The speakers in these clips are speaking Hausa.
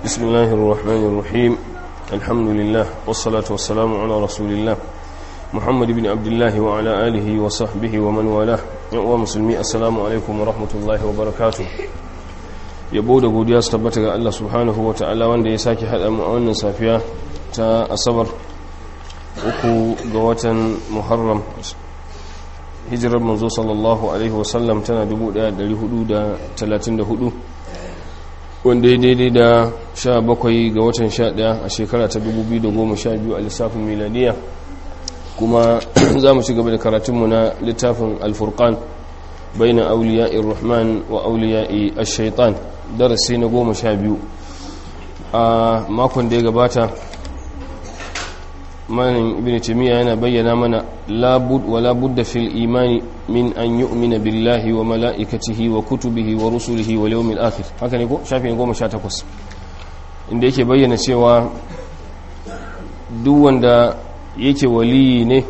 بسم الله الرحمن الرحيم الحمد لله والصلاة والسلام على رسول الله محمد بن عبد الله وعلى آله وصحبه ومن والاه ومسلمي السلام عليكم ورحمة الله وبركاته yabo da godiya su tabbata ga Allah subhanahu wa ta'ala wanda ya sake haɗa mu a wannan safiya ta asabar uku ga watan muharram hijirar manzo sallallahu alaihi wasallam tana 1434 wanda ya daidai da 17 ga watan 11 a shekara ta 2012 a lissafin miladiya kuma za mu ci gaba da karatunmu na littafin alfurkan bai na auliya rahman wa auliya shaitan darasi na goma sha biyu a makon da ya gabata manin ibn timiya yana bayyana mana labud wa labud da fil imani min an yu'mina billahi wa mala'ikatihi wa kutubihi wa rusulihi wa yawmil akhir haka ne ko shafin 18 inda yake bayyana cewa duk wanda yake waliyi ne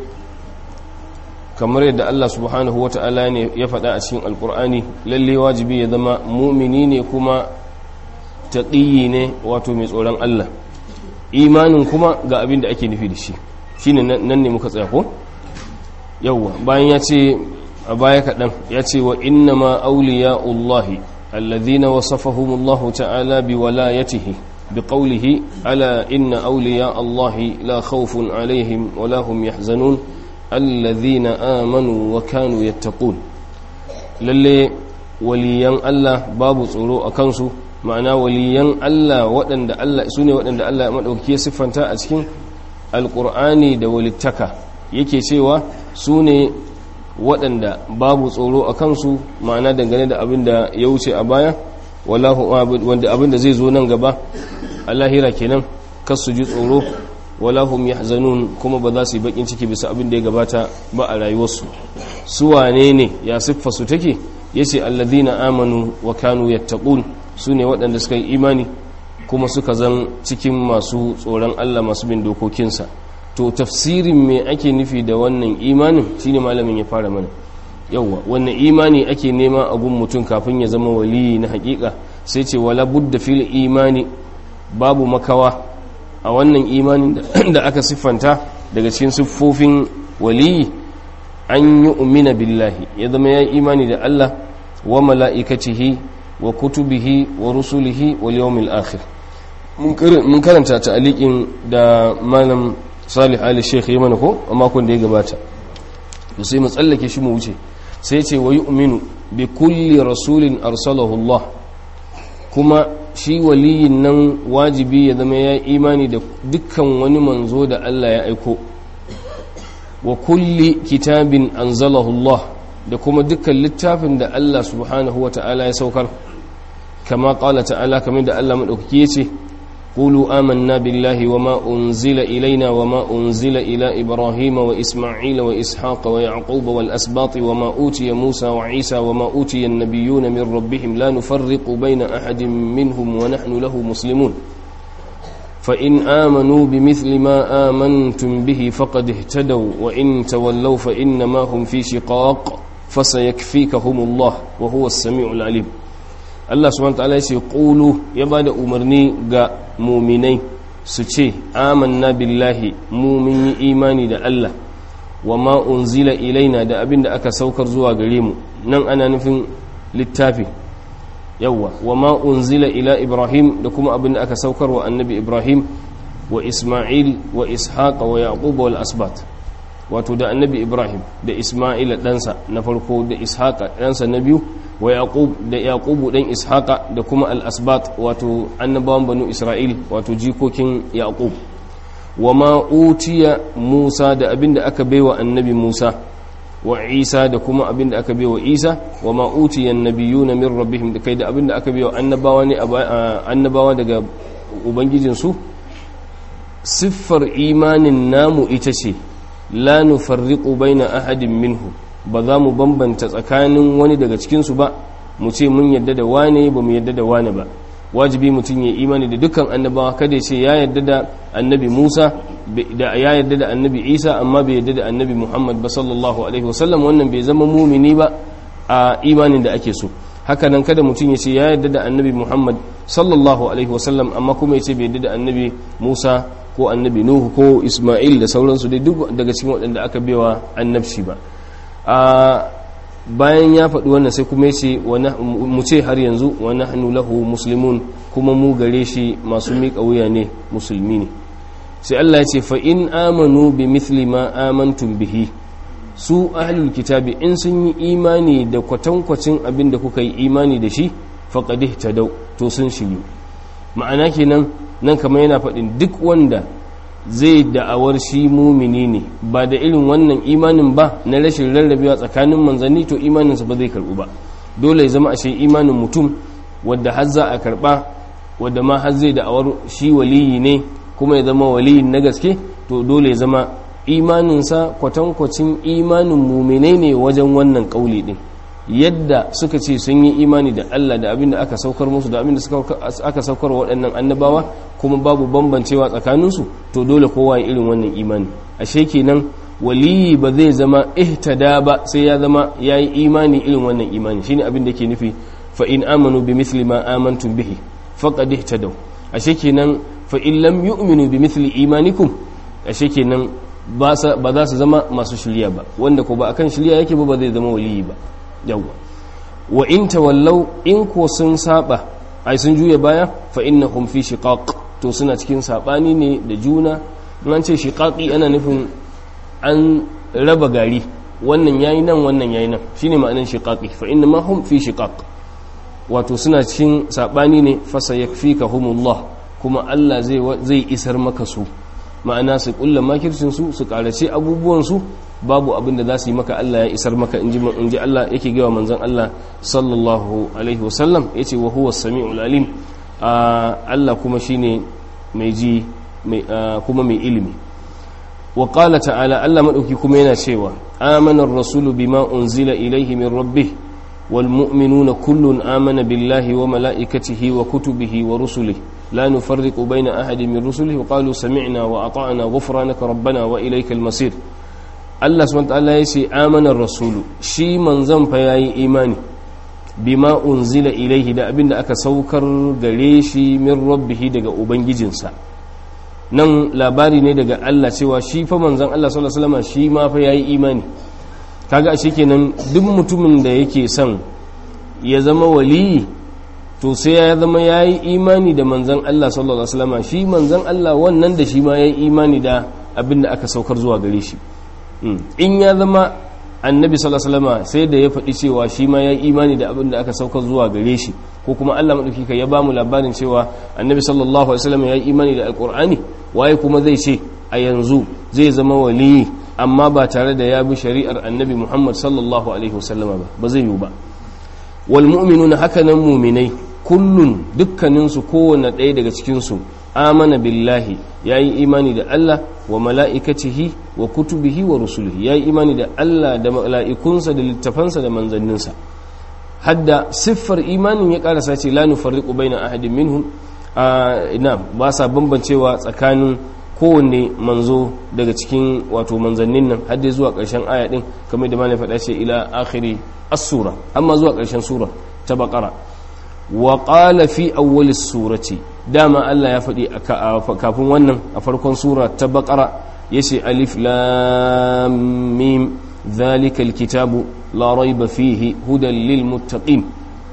kamar yadda Allah subhanahu wata'ala ne ya faɗa a cikin alkur'ani lalle wajibi ya zama mumini ne kuma taqiyi ne wato mai tsoron Allah imanin kuma ga abin da ake nufi da shi shine nan ne muka tsaya ko yawwa bayan ya ce a baya kaɗan ya ce wa inna ma auliya'ullahi alladhina wasafahumullahu ta'ala bi walayatihi bi qawlihi ala inna awliya allahi la khawfun alaihim wa la hum yahzanun alladhina amanu wa kanu yattaqun lalle waliyan Allah babu tsoro a kansu ma'ana waliyan Allah waɗanda Allah su ne waɗanda Allah ya maɗauki siffanta a cikin alƙur'ani da walittaka yake cewa su ne waɗanda babu tsoro a kansu ma'ana dangane da abin da ya wuce a baya wanda abin da zai zo nan gaba a lahira kenan kasu ji tsoro wala hum yahzanun kuma ba za su yi bakin ciki bisa abin da ya gabata ba a rayuwarsu su wane ne ya siffa su take yace alladhina amanu wa kanu yattaqun su ne waɗanda suka yi imani kuma suka zan cikin masu tsoron Allah masu bin dokokinsa to tafsirin me ake nufi da wannan imanin shine malamin ya fara mana yawwa wannan imani ake nema a gun mutum kafin ya zama waliyi na hakika sai ce wala budda fil imani babu makawa a wannan imanin da aka siffanta daga cikin siffofin waliyi an yi umina billahi ya zama ya imani da Allah wa mala'ikatihi wa kutubihi wa rusulihi wal yawmil akhir mun karanta ta'aliqin da malam Salih Ali Sheikh ya mana ko a makon da ya gabata to sai mu tsallake shi mu wuce sai ce wa yu'minu bi kulli rasulin arsalahu Allah kuma shi waliyin nan wajibi ya zama ya imani da dukkan wani manzo da Allah ya aiko wa kulli kitabin anzalahu Allah da kuma dukkan littafin da Allah subhanahu wa ta'ala ya saukar kama ƙala ta'ala kamar da Allah maɗaukaki ya ce قولوا آمنا بالله وما أنزل إلينا وما أنزل إلى إبراهيم وإسماعيل وإسحاق ويعقوب والأسباط وما أوتي موسى وعيسى وما أوتي النبيون من ربهم لا نفرق بين أحد منهم ونحن له مسلمون فإن آمنوا بمثل ما آمنتم به فقد اهتدوا وإن تولوا فإنما هم في شقاق فسيكفيكهم الله وهو السميع العليم Allah subhanahu ta'ala ya ce qulu ya bada umarni ga muminai su ce amanna billahi mu mun yi imani da Allah wa ma unzila ilaina da abinda aka saukar zuwa gare mu nan ana nufin littafi yawa wa ma unzila ila ibrahim da kuma abinda aka saukar wa annabi ibrahim wa isma'il wa ishaq wa yaqub wal asbat wato da annabi ibrahim da isma'ila ɗansa na farko da ishaqa ɗansa na biyu wa yaqub da yaqubu dan ishaqa da kuma al-asbat wato annabawan banu isra'il wato jikokin yaqub wa ma utiya musa da abinda aka baiwa annabi musa wa isa da kuma abinda aka baiwa isa wa ma utiya annabiyuna min rabbihim da kai da abinda aka baiwa annabawa ne annabawa daga ubangijin su siffar imanin namu ita ce la nufarriqu baina ahadin minhu ba za mu bambanta tsakanin wani daga cikinsu ba mu ce mun yadda da wane ba mu yadda da wane ba wajibi mutum ya imani da dukkan annabawa kada ya ce ya yadda da annabi musa da ya yadda da annabi isa amma bai yadda da annabi muhammad ba sallallahu alaihi wasallam wannan bai zama mumini ba a imanin da ake so haka nan kada mutum ya ce ya yarda da annabi Muhammad sallallahu alaihi wasallam amma kuma ya ce bai yarda da annabi Musa ko annabi Nuhu ko Ismail da sauransu dai duk daga cikin waɗanda aka bewa annabci ba a bayan ya faɗi wannan sai kuma ya ce mu ce har yanzu wa nahnu lahu muslimun kuma mu gare shi masu miƙa wuya ne musulmi ne sai Allah ya ce fa in amanu bi mithli ma amantum bihi su ahlul kitabi in sun yi imani da kwatankwacin abin da kuka yi imani da shi faqad ihtadaw to sun shiryu ma'ana kenan nan kamar yana faɗin duk wanda zai da'awar shi mumini ne ba da irin wannan imanin ba na rashin rarrabewa tsakanin manzanni to imaninsa ba zai karɓu ba dole ya zama ashe imanin mutum wadda har za a karɓa wadda ma har zai da'awar shi waliyi ne kuma ya zama waliyin na gaske to dole ya zama imaninsa kwatankwacin imanin muminai ne wajen wannan ƙauli ɗin yadda suka ce sun yi imani da Allah da abin da aka saukar musu da abin da aka saukar waɗannan annabawa kuma babu bambancewa tsakaninsu to dole kowa ya irin wannan imani ashe kenan waliyi ba zai zama ihtada ba sai ya zama ya yi imani irin wannan imani shine abin da ke nufi fa in amanu bi mithli ma amantum bihi faqad ihtadaw ashe kenan fa in lam yu'minu bi mithli imanikum ashe kenan ba za su zama masu shirya ba wanda ko ba akan shirya yake ba ba zai zama waliyi ba yawwa wa in tawallau in ko sun saba ai sun juya baya fa innahum fi shiqaq to suna cikin sabani ne da juna an ce shiqaqi ana nufin an raba gari wannan yayi nan wannan yayi nan shine ma'anar shiqaqi fa inna ma hum fi shiqaq wato suna cikin sabani ne fa sayakfikahumullah kuma Allah zai zai isar maka su ma'ana su kulla makircin su su karace abubuwan su babu abin da za su yi maka Allah ya isar maka in ji Allah yake gawa manzan Allah sallallahu alaihi wasallam ya ce wa huwa sami'ul alim Allah kuma shine mai ji kuma mai ilimi wa qala ta'ala Allah madauki kuma yana cewa amana ar-rasulu bima unzila ilayhi min rabbih wal mu'minuna kullun amana billahi wa malaikatihi wa kutubihi wa rusulihi لا نفرق بين أحد من رسله وقالوا سمعنا وأطعنا غفرانك ربنا وإليك المصير Allah subhanahu ta'ala ya ce amanar rasulu shi manzon fa yayi imani bima unzila ilaihi da abinda aka saukar gare shi min rabbihi daga ubangijinsa nan labari ne daga Allah cewa shi fa manzon Allah sallallahu alaihi wasallam shi ma fa yayi imani kaga ashe kenan duk mutumin da yake son ya zama waliyi to sai ya zama yayi imani da manzon Allah sallallahu alaihi wasallam shi manzon Allah wannan da shi ma yayi imani da abinda aka saukar zuwa gare shi in ya zama annabi sallallahu sai da ya faɗi cewa shi ma ya imani da abin da aka sauka zuwa gare shi ko kuma Allah madauki ka ya ba mu labarin cewa annabi sallallahu alaihi wasallam ya yi imani da alqur'ani waye kuma zai ce a yanzu zai zama waliyi amma ba tare da ya bi shari'ar annabi Muhammad sallallahu alaihi wasallam ba ba zai yi ba wal mu'minuna hakanan mu'minai kullun dukkaninsu kowanne ɗaya daga cikinsu amana billahi ya yi imani da Allah wa mala'ikatihi wa kutubihi wa rusulihi ya yi imani da Allah da mala'ikunsa da littafansa da manzanninsa hadda siffar imanin ya karasa ce la nufarriqu baina ahadin minhum ina ba sa bambancewa tsakanin kowanne manzo daga cikin wato manzannin nan hadda zuwa ƙarshen aya din kamar da malai faɗa ce ila akhiri as-sura amma zuwa ƙarshen sura ta baqara wa qala fi awwal surati dama Allah ya faɗi kafin wannan a farkon sura ta baqara yace alif lam mim dhalika alkitabu la rayba fihi hudan lil muttaqin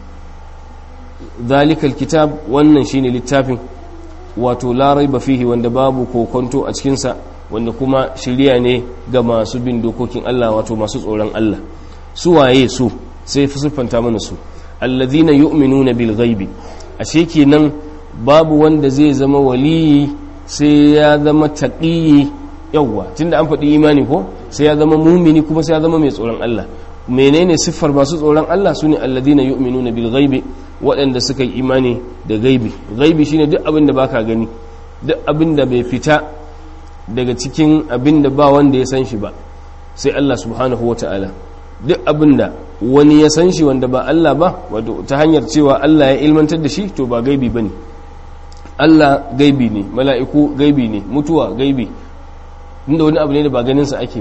dhalika alkitab wannan shine littafin wato la rayba fihi wanda babu kokonto a cikin sa wanda kuma shiriya ne ga masu bin dokokin Allah wato masu tsoron Allah su waye su sai siffanta mana su alladhina yu'minuna bil ghaibi ashe kenan babu wanda zai zama waliyi sai ya zama taqiyi yawa tunda an faɗi imani ko sai ya zama mumini kuma sai ya zama mai tsoron Allah menene siffar masu tsoron Allah sune alladhina yu'minuna bil ghaibi waɗanda suka yi imani da gaibi gaibi shine duk abin da baka gani duk abin da bai fita daga cikin abin da ba wanda ya san shi ba sai Allah subhanahu wataala duk abin da wani ya san shi wanda ba Allah ba wato ta hanyar cewa Allah ya ilmantar da shi to ba gaibi bane Allah gaibi ne mala'iku gaibi ne mutuwa gaibi inda wani abu ne da ba ganin sa ake ba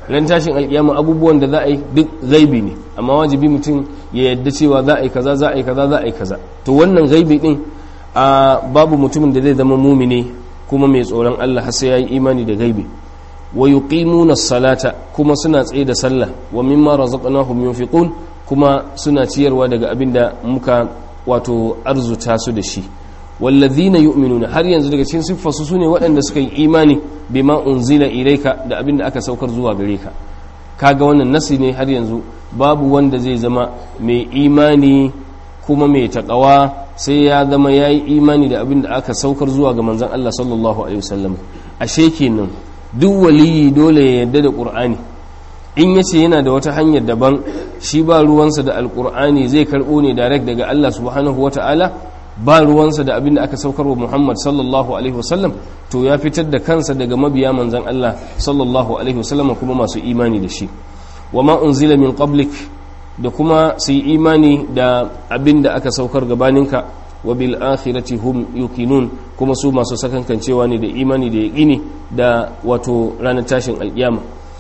ran tashin alkiyama abubuwan da za a yi duk gaibi ne amma wajibi mutum ya yadda cewa za a yi kaza za a yi kaza za a yi kaza to wannan gaibi din a babu mutumin da zai zama mumini kuma mai tsoron Allah har sai ya yi imani da gaibi wa yuqimuna salata kuma suna tsaye da sallah wa mimma razaqnahum yunfiqun kuma suna ciyarwa daga abinda muka wato arzuta su da shi wallazina yu'minuna har yanzu daga cikin siffarsu sune waɗanda suka yi imani bima unzila ilayka da abinda aka saukar zuwa gare ka kaga wannan nasi ne har yanzu babu wanda zai zama mai imani kuma mai takawa sai ya zama yayi imani da abinda aka saukar zuwa ga manzon Allah sallallahu alaihi wasallam ashe kenan duk waliyi dole ya yarda da qur'ani in yace yana da wata hanyar daban shi ba ruwansa da alqur'ani zai karbo ne direct daga Allah subhanahu wataala ba ruwansa da abin da aka saukar wa Muhammad sallallahu alaihi wasallam to ya fitar da kansa daga mabiya manzan Allah sallallahu alaihi wasallam kuma masu imani da shi wa ma unzila min qablik da kuma su yi imani da abin da aka saukar gabaninka wa bil akhirati hum yuqinun kuma su masu sakankancewa ne da imani da yaqini da wato ranar tashin alkiyama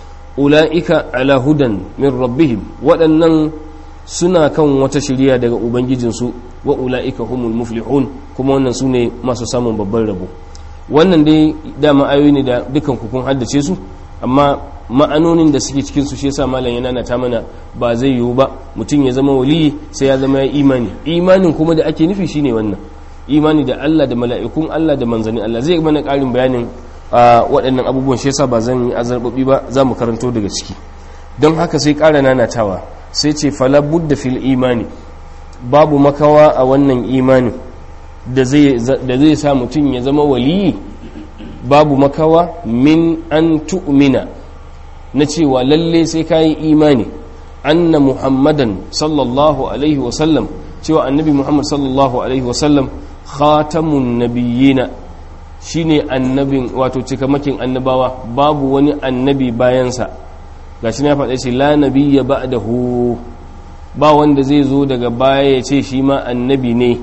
ulaika ala hudan min rabbihim waɗannan suna kan wata shiriya daga ubangijinsu wa ula'ika humul muflihun kuma wannan su ne masu samun babban rabo wannan dai dama ayoyi ne da dukan kun haddace su amma ma'anonin da suke cikin su shi yasa malam yana nata mana ba zai yiwu ba mutum ya zama waliyi sai ya zama ya imani imanin kuma da ake nufi shine wannan imani da Allah da mala'ikun Allah da manzanni Allah zai mana ƙarin bayanin waɗannan abubuwan shi yasa ba zan yi azarbabi ba za mu karanto daga ciki don haka sai ƙara nanatawa sai ce fala budda fil imani babu makawa a wannan imanin da zai sa mutum ya zama waliyi babu makawa min an tu'mina na cewa lalle sai ka yi imani anna muhammadan sallallahu alaihi wasallam cewa annabi muhammad sallallahu alaihi wasallam khatamun nabiyina shine annabin wato cikamakin annabawa babu wani annabi bayansa gashi na faɗa ce la nabiyya ba'dahu ba wanda zai zo daga baya ya ce shi ma annabi ne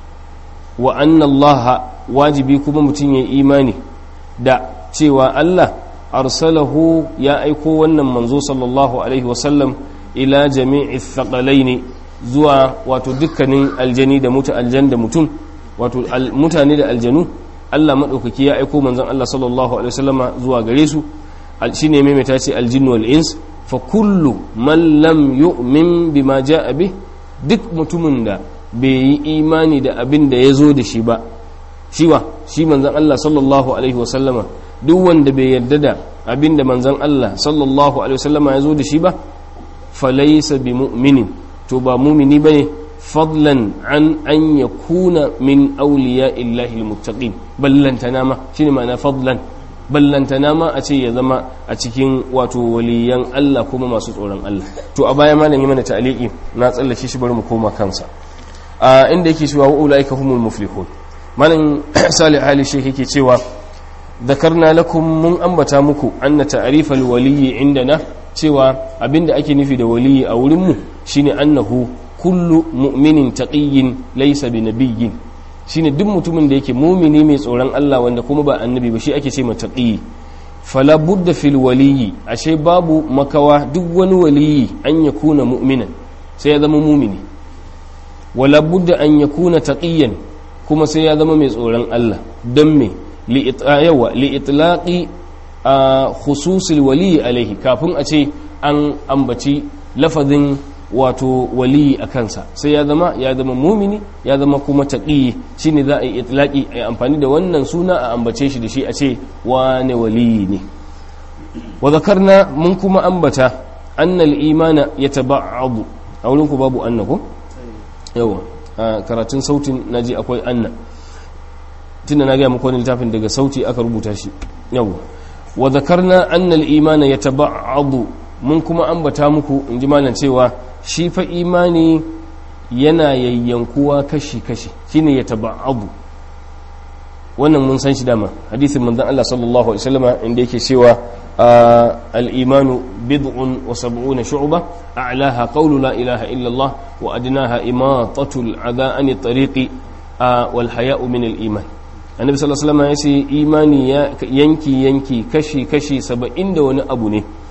wa annallaha wajibi kuma mutum ya imani da cewa Allah arsalahu ya aiko wannan manzo sallallahu alaihi wasallam ila jami'i thaqalaini zuwa wato dukkanin aljani da mutu aljan da mutum wato mutane da aljanu Allah madaukaki ya aiko manzon Allah sallallahu alaihi wasallama zuwa gare su shine maimaita ce aljin wal ins fa kullu man lam yu'min bima ja'a bih duk mutumin da bai yi imani da abin da ya zo da shi ba shi wa shi manzon Allah sallallahu alaihi wasallama duk wanda bai yarda da abin da manzon Allah sallallahu alaihi wasallama ya zo da shi ba falaysa bi mu'minin to ba mumini bane fadlan an an yakuna min awliya illahi almuttaqin ballantana ma shine ma'ana fadlan ballantana ma a ce ya zama a cikin wato waliyan Allah kuma masu tsoron Allah to a baya malam yi mana ta'aliki na tsallake shi bari mu koma kansa a inda yake cewa wa ulaika humul muflihun malam salih ali shi yake cewa dhakarna lakum mun ambata muku anna ta'rifal waliyyi indana cewa abinda ake nufi da waliyi a wurin mu shine annahu kullu mu'minin taqiyyin laysa binabiyyin shine duk mutumin da yake mumini mai tsoron Allah wanda kuma ba annabi ba shi ake ce mataqi fala budda fil waliyi ashe babu makawa duk wani waliyi an yakuna mu'minan sai ya zama mumini wala budda an yakuna taqiyan kuma sai ya zama mai tsoron Allah don me li yawa li itlaqi khususil waliyi alaihi kafin a ce an ambaci lafazin wato waliyi a kansa sai ya zama ya zama mumini ya zama kuma taƙi shi ne za a yi itlaki a yi amfani da wannan suna a ambace shi da shi a ce wane waliyi ne wa zakarna mun kuma ambata annal imana ya taba'adu a wurin ku babu anna ko yawa a karatun sautin naji akwai anna tunda na gaya muku wani littafin daga sauti aka rubuta shi yawa wa zakarna annal imana ya taba'adu mun kuma ambata muku in ji malam cewa shi fa imani yana yayyankuwa kashi-kashi shine ya taba'abu wannan mun san shi dama hadisin manzon Allah sallallahu alaihi wasallam inda yake cewa al-imanu bid'un wa sab'una shu'ba a'laha qawlu la ilaha illa Allah wa adnaha imatatu al-adha an tariqi wal haya'u min al-iman annabi sallallahu alaihi wasallam yace imani yanki yanki kashi kashi 70 da wani abu ne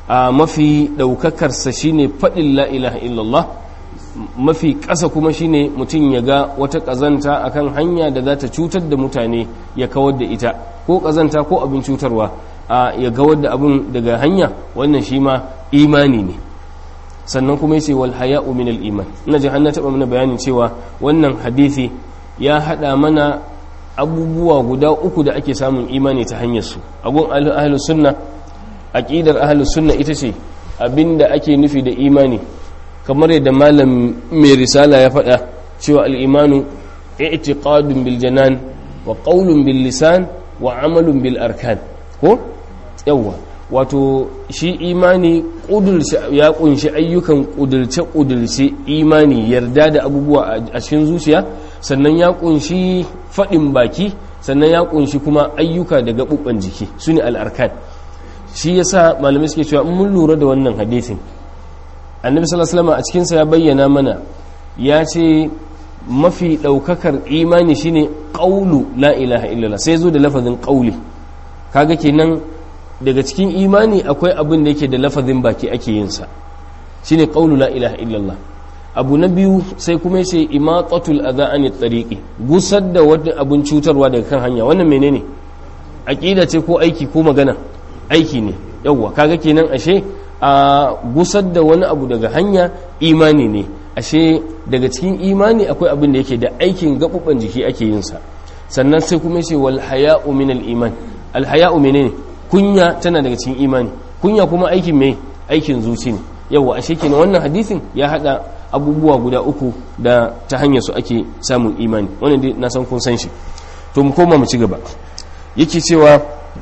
a mafi ɗaukakarsa shine faɗin la ilaha illallah mafi ƙasa kuma shine mutum ya ga wata ƙazanta akan hanya da za ta cutar da mutane ya kawar da ita ko ƙazanta ko abin cutarwa a ya kawar da abin daga hanya wannan shi ma imani ne sannan kuma yace wal haya'u min al iman ina ji hanna taba mana bayanin cewa wannan hadisi ya hada mana abubuwa guda uku da ake samun imani ta hanyar su agun ahlus sunna aqidar ahlus sunna ita ce abinda ake nufi da imani kamar yadda malam mai risala ya faɗa cewa al-imanu i'tiqadun bil janan wa qawlun bil lisan wa amalun bil arkan ko yawwa wato shi imani ya kunshi ayyukan kudurce-kudurce imani yarda da abubuwa a cikin zuciya sannan ya kunshi faɗin baki sannan ya kunshi kuma ayyuka da gaɓuɓɓen jiki su ne al'arkan shi ya sa malamai suke cewa mun lura da wannan hadithin annabi sallallahu a cikinsa ya bayyana mana ya ce mafi ɗaukakar imani shine ƙaulu la ilaha illallah sai zo da lafazin ƙauli kaga kenan daga cikin imani akwai abin da yake da lafazin baki ake yinsa shine qawlu la ilaha illallah abu na biyu sai kuma yace imatatul adha anit tariqi gusar da wani abun cutarwa daga kan hanya wannan menene aqida ce ko aiki ko magana aiki ne yawwa kaga kenan ashe a gusar da wani abu daga hanya imani ne ashe daga cikin imani akwai abin da yake da aikin gaɓuɓɓen jiki ake yinsa sannan sai kuma yace wal haya'u min al iman al haya'u menene kunya tana daga cikin imani kunya kuma aikin mai aikin zuci ne yawa ashe kenan wannan hadisin ya hada abubuwa guda uku da ta hanyar su ake samun imani wannan dai na san kun san shi to mu koma mu ci gaba yake cewa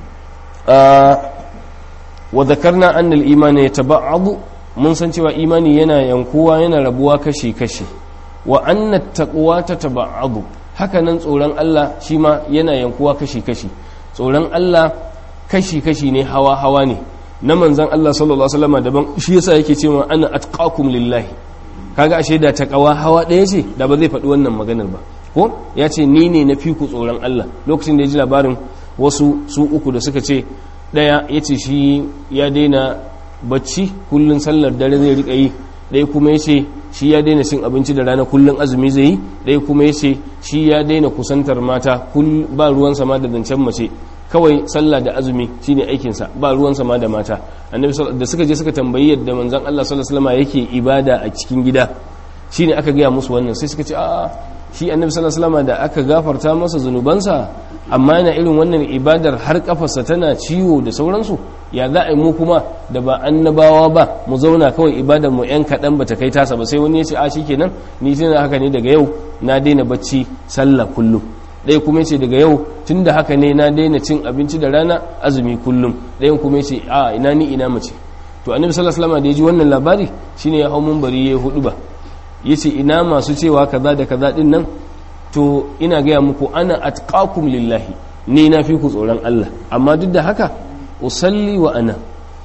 wa dhakarna anna al-imana yataba'adu mun san cewa imani yana yankuwa yana rabuwa kashi kashi wa anna at-taqwa tataba'adu haka nan tsoron Allah shi ma yana yankuwa kashi kashi tsoron Allah kashi-kashi ne hawa-hawa ne na manzan Allah sallallahu Alaihi wasallam daban shi yasa yake cewa ana atqakum lillahi kaga ashe da taqawa hawa ɗaya ce da ba zai faɗi wannan maganar ba ko ya ce ni ne na fi ku tsoron Allah lokacin da ya ji labarin wasu su uku da suka ce ɗaya ya ce shi ya daina bacci kullun sallar dare zai riƙa yi ɗaya kuma ya ce shi ya daina cin abinci da rana kullun azumi zai yi ɗaya kuma ya ce shi ya daina kusantar mata ba ruwan sama da zancen mace kawai sallah da azumi shine aikinsa ba ruwan sama da mata annabi da suka je suka tambayi yadda manzon Allah sallallahu alaihi wasallam yake ibada a cikin gida shine aka gaya musu wannan sai suka ce a shi annabi sallallahu alaihi wasallam da aka gafarta masa zunubansa amma yana irin wannan ibadar har kafarsa tana ciwo da sauransu ya za a yi mu kuma da ba annabawa ba mu zauna kawai ibadar mu yan kaɗan ba ta kai tasa ba sai wani ya ce a shikenan ni sai haka ne daga yau na daina bacci sallah kullum ɗaya kuma ce daga yau tun da haka ne na daina cin abinci da rana azumi kullum ɗayan kuma ce a ina ni ina mace to annabi sallallahu alaihi wasallam da ya ji wannan labari shine ya hau munbari ya hudu ba yace ina masu cewa kaza da kaza din nan to ina gaya muku ana atqakum lillahi ni na fi ku tsoron Allah amma duk da haka usalli wa ana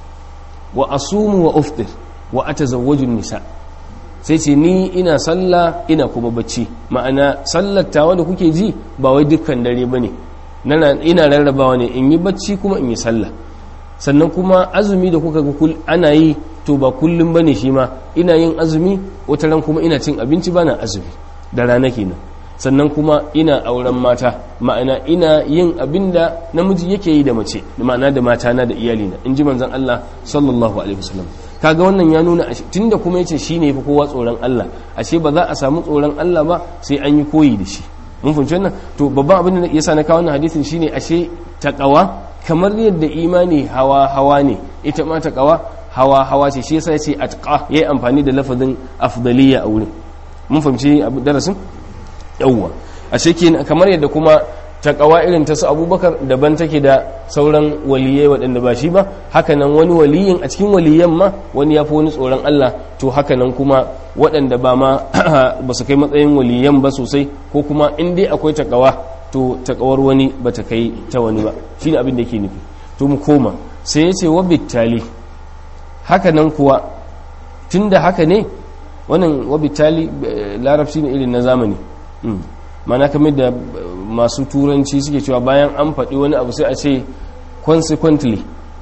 wa asumu wa uftir wa atazawwaju nisa sai ce ni ina sallah ina kuma bacci ma'ana sallar tawa da kuke ji ba wai dukkan dare bane ina rarrabawa ne in yi bacci kuma in yi sallah sannan kuma azumi da kuka ga ana yi to ba kullum bane shi ma ina yin azumi wata ran kuma ina cin abinci bana azumi da rana kenan sannan kuma ina auren mata ma'ana ina yin abin da namiji yake yi da mace ma'ana da mata na da iyalina in ji manzon Allah sallallahu alaihi wasallam kaga wannan ya nuna tunda kuma yace shine yafi kowa tsoron Allah ashe ba za a samu tsoron Allah ba sai an yi koyi da shi mun fahimci wannan to babban abin da yasa na kawo wannan hadisin shine ashe taqwa kamar yadda imani hawa hawa ne ita ma taqwa hawa hawa ce shi yasa yace atqa yayi amfani da lafazin afdaliya a wurin mun fahimci darasin yawwa ashe kamar yadda kuma takawa irin ta su abubakar daban take da sauran waliyai waɗanda ba shi ba hakanan wani waliyin a cikin waliyan ma wani ya fi wani tsoron Allah to hakanan kuma waɗanda ba ma ba su kai matsayin waliyan ba sosai ko kuma in dai akwai takawa to takawar wani ba ta kai ta wani ba shine abin da yake nufi to mu koma sai ya ce wa bittali hakanan kuwa tunda haka ne wannan wa bittali larabci ne irin na zamani mana kamar da masu turanci suke cewa bayan an faɗi wani abu sai a ce consequently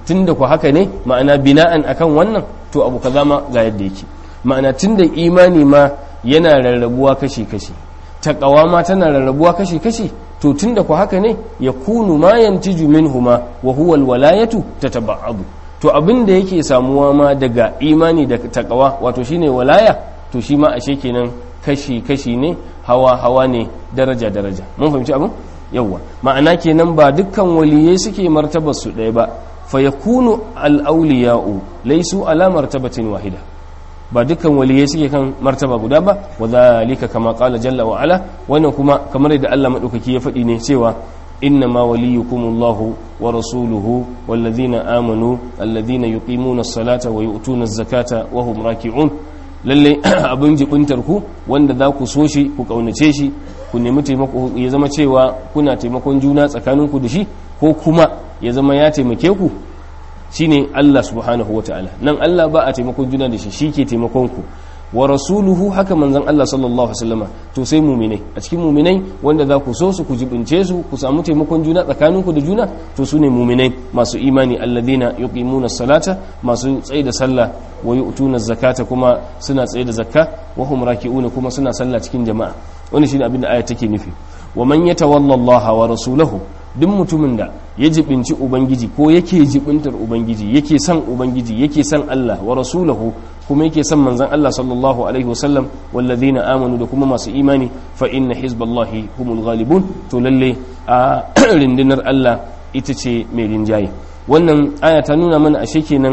tunda ku haka ne ma'ana bina'an akan wannan to abu kaza ma ga yadda yake ma'ana tunda imani ma yana rarrabuwa kashi kashi taqwa ma tana rarrabuwa kashi kashi to tunda ku haka ne ya kunu ma yantiju minhuma wa huwa alwalayatu tataba'adu to abin da yake samuwa ma daga imani da taqwa wato shine walaya to shi ma ashe kenan kashi kashi ne hawa hawa ne daraja daraja mun fahimci abin yawwa ma'ana kenan ba dukkan waliyai suke martabar su ɗaya ba fa yakunu al-awliya'u laysu ala martabatin wahida ba dukkan waliyai suke kan martaba guda ba wa zalika kama qala jalla wa ala wannan kuma kamar yadda Allah madaukaki ya faɗi ne cewa innama waliyukumullahu wa rasuluhu wallazina amanu alladhina yuqimuna as-salata wa yu'tuna az-zakata wa hum raki'un lalle abin jibintar ku wanda za ku so shi ku kaunace shi ku nemi taimako ya zama cewa kuna taimakon juna tsakaninku da shi ko kuma ya zama ya taimake ku shine Allah subhanahu wataala nan Allah ba a taimakon juna da shi shi ke taimakon ku wa rasuluhu haka manzon Allah sallallahu alaihi wasallama to sai muminai a cikin muminai wanda za ku so su ku jibince su ku samu taimakon juna tsakaninku da juna to su ne muminai masu imani alladhina yuqimuna salata masu tsaye da sallah wa yu'tuna zakata kuma suna tsaye da zakka wa hum raki'una kuma suna sallah cikin jama'a wannan shine abin da aya take nufi wa man yatawalla Allah wa rasulahu duk mutumin da ya jibinci ubangiji ko yake jibintar ubangiji yake son ubangiji yake son Allah wa rasulahu kuma yake son manzon Allah sallallahu alaihi wasallam walladhina amanu da kuma masu imani fa inna hizballahi humul ghalibun to lalle a rindinar Allah ita ce mai rinjaye wannan aya ta nuna mana ashe kenan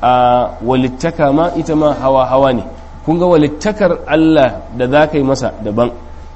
a walittaka ma ita ma hawa hawa ne kun ga walittakar Allah da za ka yi masa daban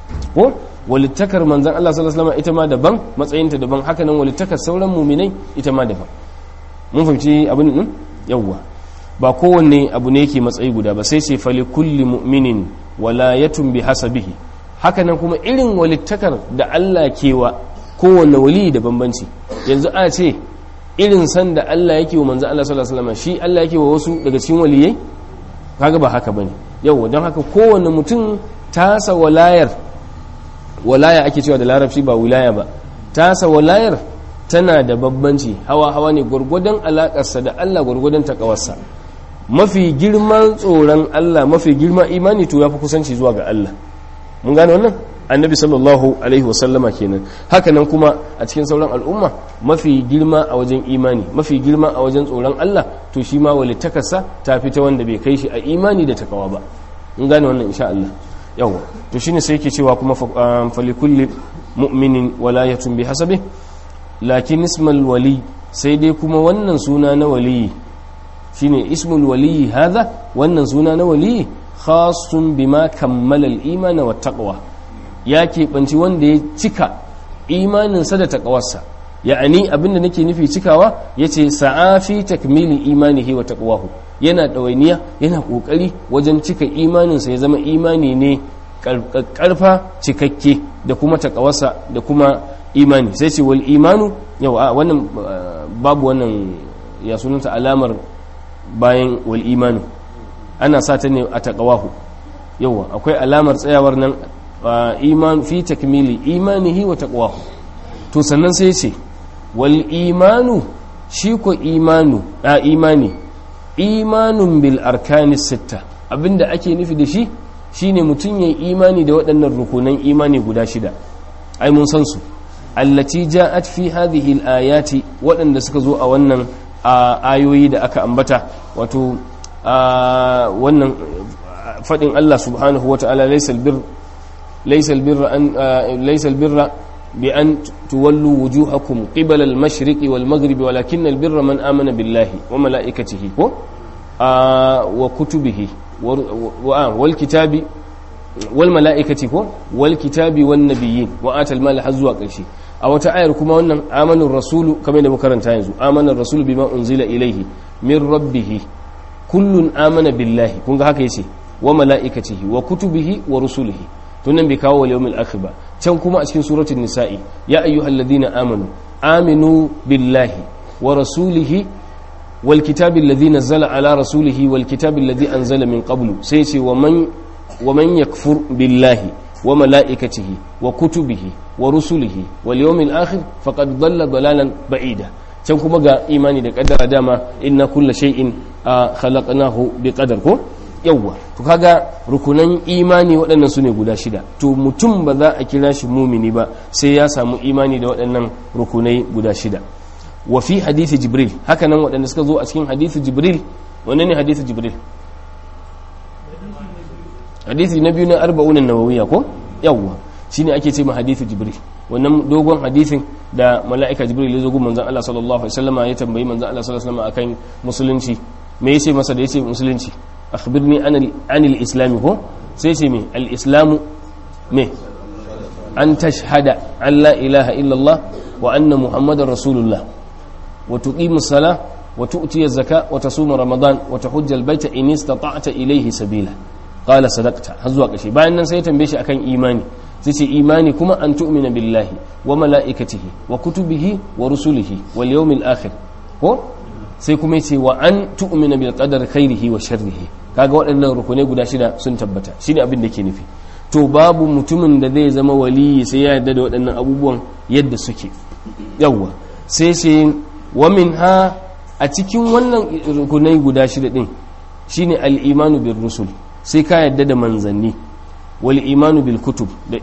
ko walittakar manzan Allah sallallahu alaihi wasallam ita ma daban matsayinta daban haka nan walittakar sauran muminai ita ma daban mun fahimci abin nan yawwa ba kowanne abu ne yake matsayi guda ba sai ce fali kulli mu'minin walayatun bi hasabihi haka nan kuma irin walittakar da Allah kewa kowanne wali da bambanci yanzu a ce irin san da Allah yake wa manzan Allah sallallahu alaihi wasallam shi Allah yake wa wasu daga cikin waliyai kaga ba haka bane yawwa don haka kowanne mutum tasa walayar walaya ake cewa da larabci ba wilaya ba tasa walayar tana da babbanci hawa hawa ne gwargwadon alakarsa da Allah gwargwadon takawarsa mafi girman tsoron Allah mafi girman imani to yafi kusanci zuwa ga Allah mun gane wannan annabi sallallahu alaihi wasallama kenan haka nan kuma a cikin sauran al'umma mafi girma a wajen imani mafi girma a wajen tsoron Allah to shi ma walittakarsa ta fita wanda bai kai shi a imani da takawa ba mun gane wannan insha Allah yawa to shine sai yake cewa kuma falikulli mu'minin walayatun bi hasabi lakin ismal wali sai dai kuma wannan suna na wali shine ismul wali hadha wannan suna na wali khasun bima kammala al-iman wa taqwa ya keɓanci wanda ya cika imaninsa da taqwarsa ya'ani abinda nake nufi cikawa yace sa'afi takmili imanihi wa taqwahu yana ɗawainiya yana ƙoƙari wajen cika imaninsa ya zama imani ne ƙarfa cikakke da kuma taƙawarsa da kuma imani sai ce wal imanu yau a wannan babu wannan ya sunanta alamar bayan wal imanu ana sa ta ne a taƙawahu yawa akwai alamar tsayawar nan iman fi takmili imanihi wa taqwahu to sannan sai ce wal imanu shi ko imanu a imani imanun bil arkanis sitta abinda ake nufi da shi shine mutum ya imani da waɗannan rukunan imani guda shida ai mun san su allati ja'at fi hadhihi al-ayati waɗanda suka zo a wannan ayoyi da aka ambata wato wannan fadin Allah subhanahu wata'ala laysa albir laysa albirra an laysa albirra bi an tuwallu wujuhakum qibala al-mashriqi wal maghribi walakin albirra man amana billahi wa malaikatihi ko wa kutubihi wal kitabi wal mala'ikati ko wal kitabi wan nabiyyin wa atal mal har zuwa ƙarshe a wata ayar kuma wannan amanar rasulu kamar da makaranta yanzu amanar rasulu bima unzila ilaihi min rabbih kullun amana billahi kun ga haka yace wa mala'ikatihi wa kutubihi wa rusulihi to nan bai kawo wal yawmil akhir ba can kuma a cikin suratul nisa'i ya ayyuhalladhina amanu aminu billahi wa rasulihi wal kitabi alladhi nazzala ala rasulihi wal kitabi alladhi anzala min qablu sai ce wa man ومن يكفر بالله وملائكته وكتبه ورسله واليوم الآخر فقد ضل ضلالا بعيدا can kuma ga imani da kaddara dama inna kulla shay'in khalaqnahu bi qadar ko yawwa to kaga rukunan imani waɗannan su ne guda shida to mutum ba za a kira shi mumini ba sai ya samu imani da waɗannan rukunai guda shida wa fi hadithi jibril haka nan waɗanda suka zo a cikin hadithi jibril wanne ne hadithi jibril hadithi na biyu na arba'unan nawawiya ko yawwa shine ake ce ma hadithi jibril wannan dogon hadithin da mala'ika jibril ya zo gun manzon Allah sallallahu alaihi wasallam ya tambayi manzon Allah sallallahu alaihi wasallam akan musulunci me yace masa da yace musulunci akhbirni anil islam ko sai ce me al islamu me an tashhada an la ilaha illallah wa anna muhammadar rasulullah wa tuqimu sala wa tu'ti az-zaka wa tasuma ramadan wa tahujja al-baita in istata'ta ilayhi sabila qala sadaqta har zuwa kashi bayan nan sai ya tambaye shi akan imani sai ce imani kuma an tu'mina billahi wa mala'ikatihi wa kutubihi wa rusulihi wal yawmil akhir ko sai kuma yace wa an tu'mina bil qadar khairihi wa sharrihi kaga waɗannan rukunai guda shida sun tabbata shine abin da ke nufi to babu mutumin da zai zama waliyi sai ya yarda da waɗannan abubuwan yadda suke yawwa sai sai wa minha a cikin wannan rukunai guda shida din shine al imanu bir rusul sai ka yarda da manzanni wal imanu bil kutub da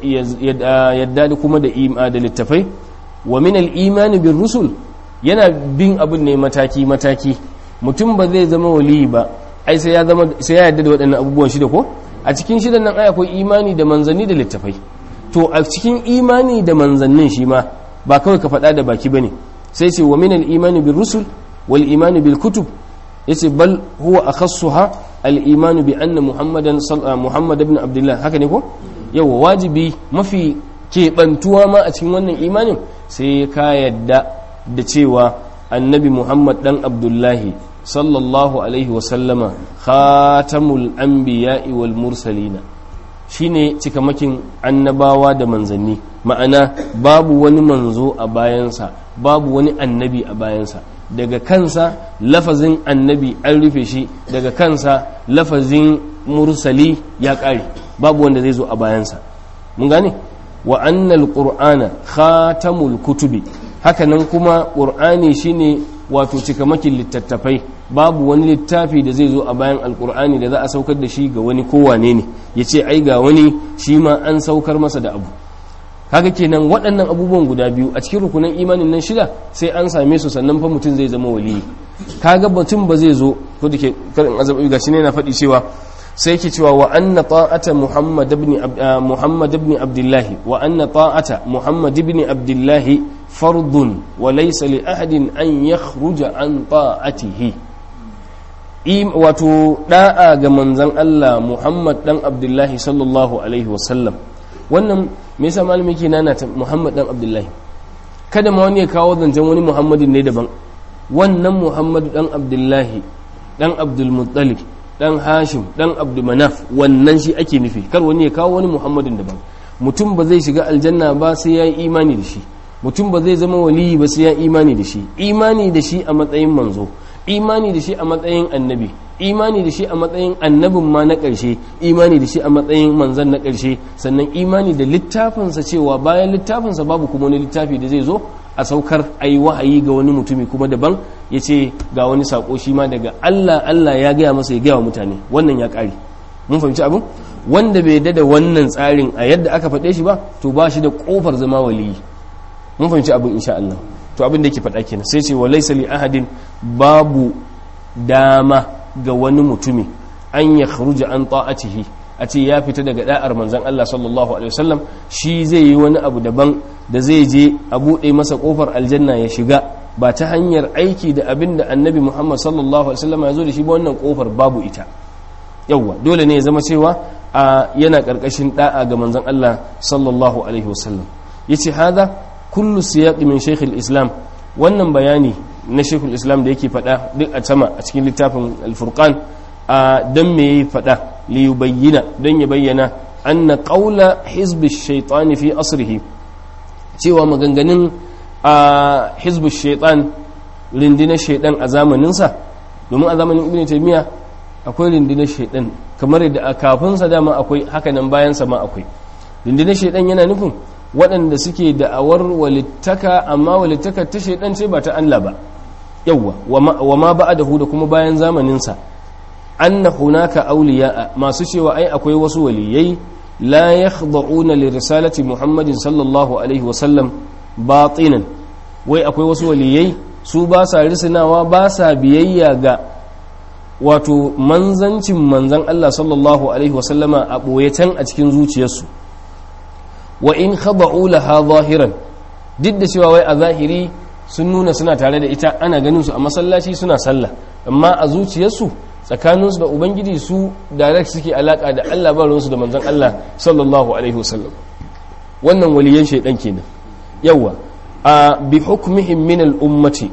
yadda da kuma da da littafai wa min al imani bir rusul yana bin abin ne mataki mataki mutum ba zai zama wali ba ai sai ya zama sai ya yarda da waɗannan abubuwan shida ko a cikin shidan nan ai akwai imani da manzanni da littafai to a cikin imani da manzannin shi ma ba kawai ka faɗa da baki bane sai ce wa min al imani bir rusul wal imani bil kutub yace bal huwa akhassuha al-imanu bi anna muhammadan muhammad ibn abdullah haka ne ko yawa wajibi mafi keɓantuwa ma a cikin wannan imanin sai ka yadda da cewa annabi muhammad dan abdullahi sallallahu alaihi wasallama khatamul anbiya'i wal mursalina shine cikamakin annabawa da manzanni ma'ana babu wani manzo a bayansa babu wani annabi a bayansa daga kansa lafazin annabi an rufe shi daga kansa lafazin mursali ya ƙare babu wanda zai zo a bayansa mun gane wa annal qur'ana khatamul kutubi hakanan kuma qur'ani shine wato cikamakin littattafai babu wani littafi da zai zo a bayan alqur'ani da za a saukar da shi ga wani kowane ne yace ai ga wani shi ma an saukar masa da abu kaga kenan waɗannan abubuwan guda biyu a cikin rukunan imanin nan shida sai an same su sannan fa mutum zai zama waliyi kaga mutum ba zai zo ko dake karin azabi gashi ne na faɗi cewa sai yake cewa wa anna ta'ata muhammad ibn muhammad ibn abdullah wa anna ta'ata muhammad ibn abdullah fardun wa laysa li ahadin an yakhruja an ta'atihi wato da'a ga manzon Allah muhammad dan abdullah sallallahu alaihi wasallam wannan me yasa malami yake nana ta Muhammad dan Abdullahi kada ma wani ya kawo zancen wani Muhammadin ne daban wannan Muhammadu dan Abdullahi dan Abdul Muttalib dan Hashim dan Abdul Manaf wannan shi ake nufi kar wani ya kawo wani Muhammadin daban mutum ba zai shiga aljanna ba sai ya yi imani da shi mutum ba zai zama waliyi ba sai ya imani da shi imani da shi a matsayin manzo imani da shi a matsayin annabi imani da shi a matsayin annabin ma na ƙarshe imani da shi a matsayin manzan na ƙarshe sannan imani da littafinsa cewa bayan littafinsa babu kuma wani littafi da zai zo a saukar a yi wahayi ga wani mutumi kuma daban ya ce ga wani saƙo shi ma daga Allah Allah ya gaya masa ya gaya wa mutane wannan ya ƙare mun fahimci abin wanda bai da wannan tsarin a yadda aka faɗe shi ba to ba shi da ƙofar zama waliyi mun fahimci abin insha Allah to abin da yake faɗa kenan sai ce wa laysa li ahadin babu dama ga wani mutumi an ya kharuja an ta'atihi a ce ya fita daga da'ar manzon Allah sallallahu alaihi wasallam shi zai yi wani abu daban da zai je a buɗe masa kofar aljanna ya shiga ba ta hanyar aiki da abin da annabi Muhammad sallallahu alaihi wasallam ya zo da shi ba wannan kofar babu ita yawwa dole ne ya zama cewa a yana karkashin da'a ga manzon Allah sallallahu alaihi wasallam yace hada kullu siyaq min shaykh islam wannan bayani na shekul islam da yake faɗa duk a sama a cikin littafin alfurkan a don me ya faɗa liyubayyina don ya bayyana an na ƙaula hizbi shaitani fi asrihi cewa maganganun a hizbi shaitan rindinar shaitan a zamaninsa domin a zamanin ibn taymiya akwai rindinar shaitan kamar yadda a kafinsa dama akwai hakanan bayansa ma akwai rindinar shaitan yana nufin waɗanda suke da'awar walittaka amma walittaka ta shaidan ce ba ta Allah ba yawwa wa ma ba'dahu da kuma bayan zamanin sa anna hunaka awliya masu cewa ai akwai wasu waliyai la yakhda'una li risalati muhammadin sallallahu alaihi wasallam batinan wai akwai wasu waliyai su ba sa risinawa ba sa biyayya ga wato manzancin manzan Allah sallallahu alaihi wasallama a ɓoye can a cikin zuciyarsu wa in khada'u laha zahiran duk da cewa wai a zahiri sun nuna suna tare da ita ana ganin su a masallaci suna sallah amma a zuciyarsu tsakaninsu da ubangiji su direct suke alaka da Allah ba ruwansu da manzon Allah sallallahu alaihi wasallam wannan waliyan shaidan kenan yawa a bi hukmihim min al-ummati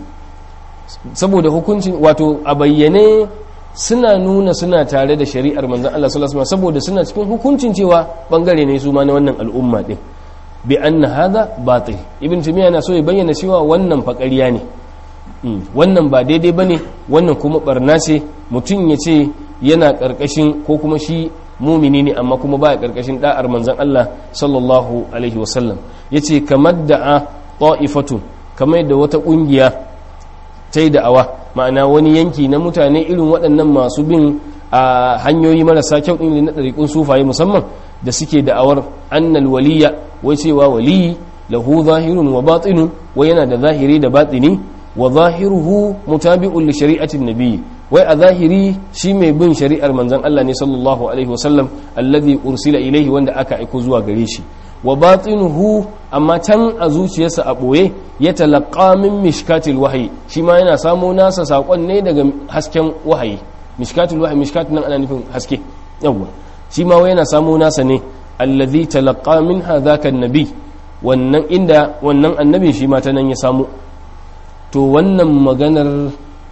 saboda hukuncin wato a bayyane suna nuna suna tare da shari'ar manzon Allah sallallahu alaihi wasallam saboda suna cikin hukuncin cewa bangare ne su ma na wannan al'umma din bi anna hadha batil ibn timiya na so ya bayyana cewa wannan fakariya ne wannan ba daidai bane wannan kuma barna ce mutum ya ce yana karkashin ko kuma shi mumini ne amma kuma baya karkashin da'ar manzon Allah sallallahu alaihi wasallam yace kamar da'a ta'ifatun kamar yadda wata kungiya ta yi da'awa ma'ana wani yanki na mutane irin waɗannan masu bin a hanyoyi marasa kyau ɗin na ɗariƙun sufaye musamman da suke da'awar annal waliya wai cewa waliyi lahu zahirun wa batinun wai yana da zahiri da batini wa zahiruhu mutabi'un li shari'atin nabiyyi wai a zahiri shi mai bin shari'ar manzon Allah ne sallallahu alaihi wasallam alladhi ursila ilaihi wanda aka aiko zuwa gare shi wa batinuhu amma can a zuciyarsa a ɓoye ya talaqqa min mishkatil wahayi shi ma yana samo nasa saƙon ne daga hasken wahayi mishkatil wahayi mishkat nan ana nufin haske yawwa shi ma yana samo nasa ne allazi talaqqa min hadhaka annabi wannan inda wannan annabin shi ma ta nan ya samu to wannan maganar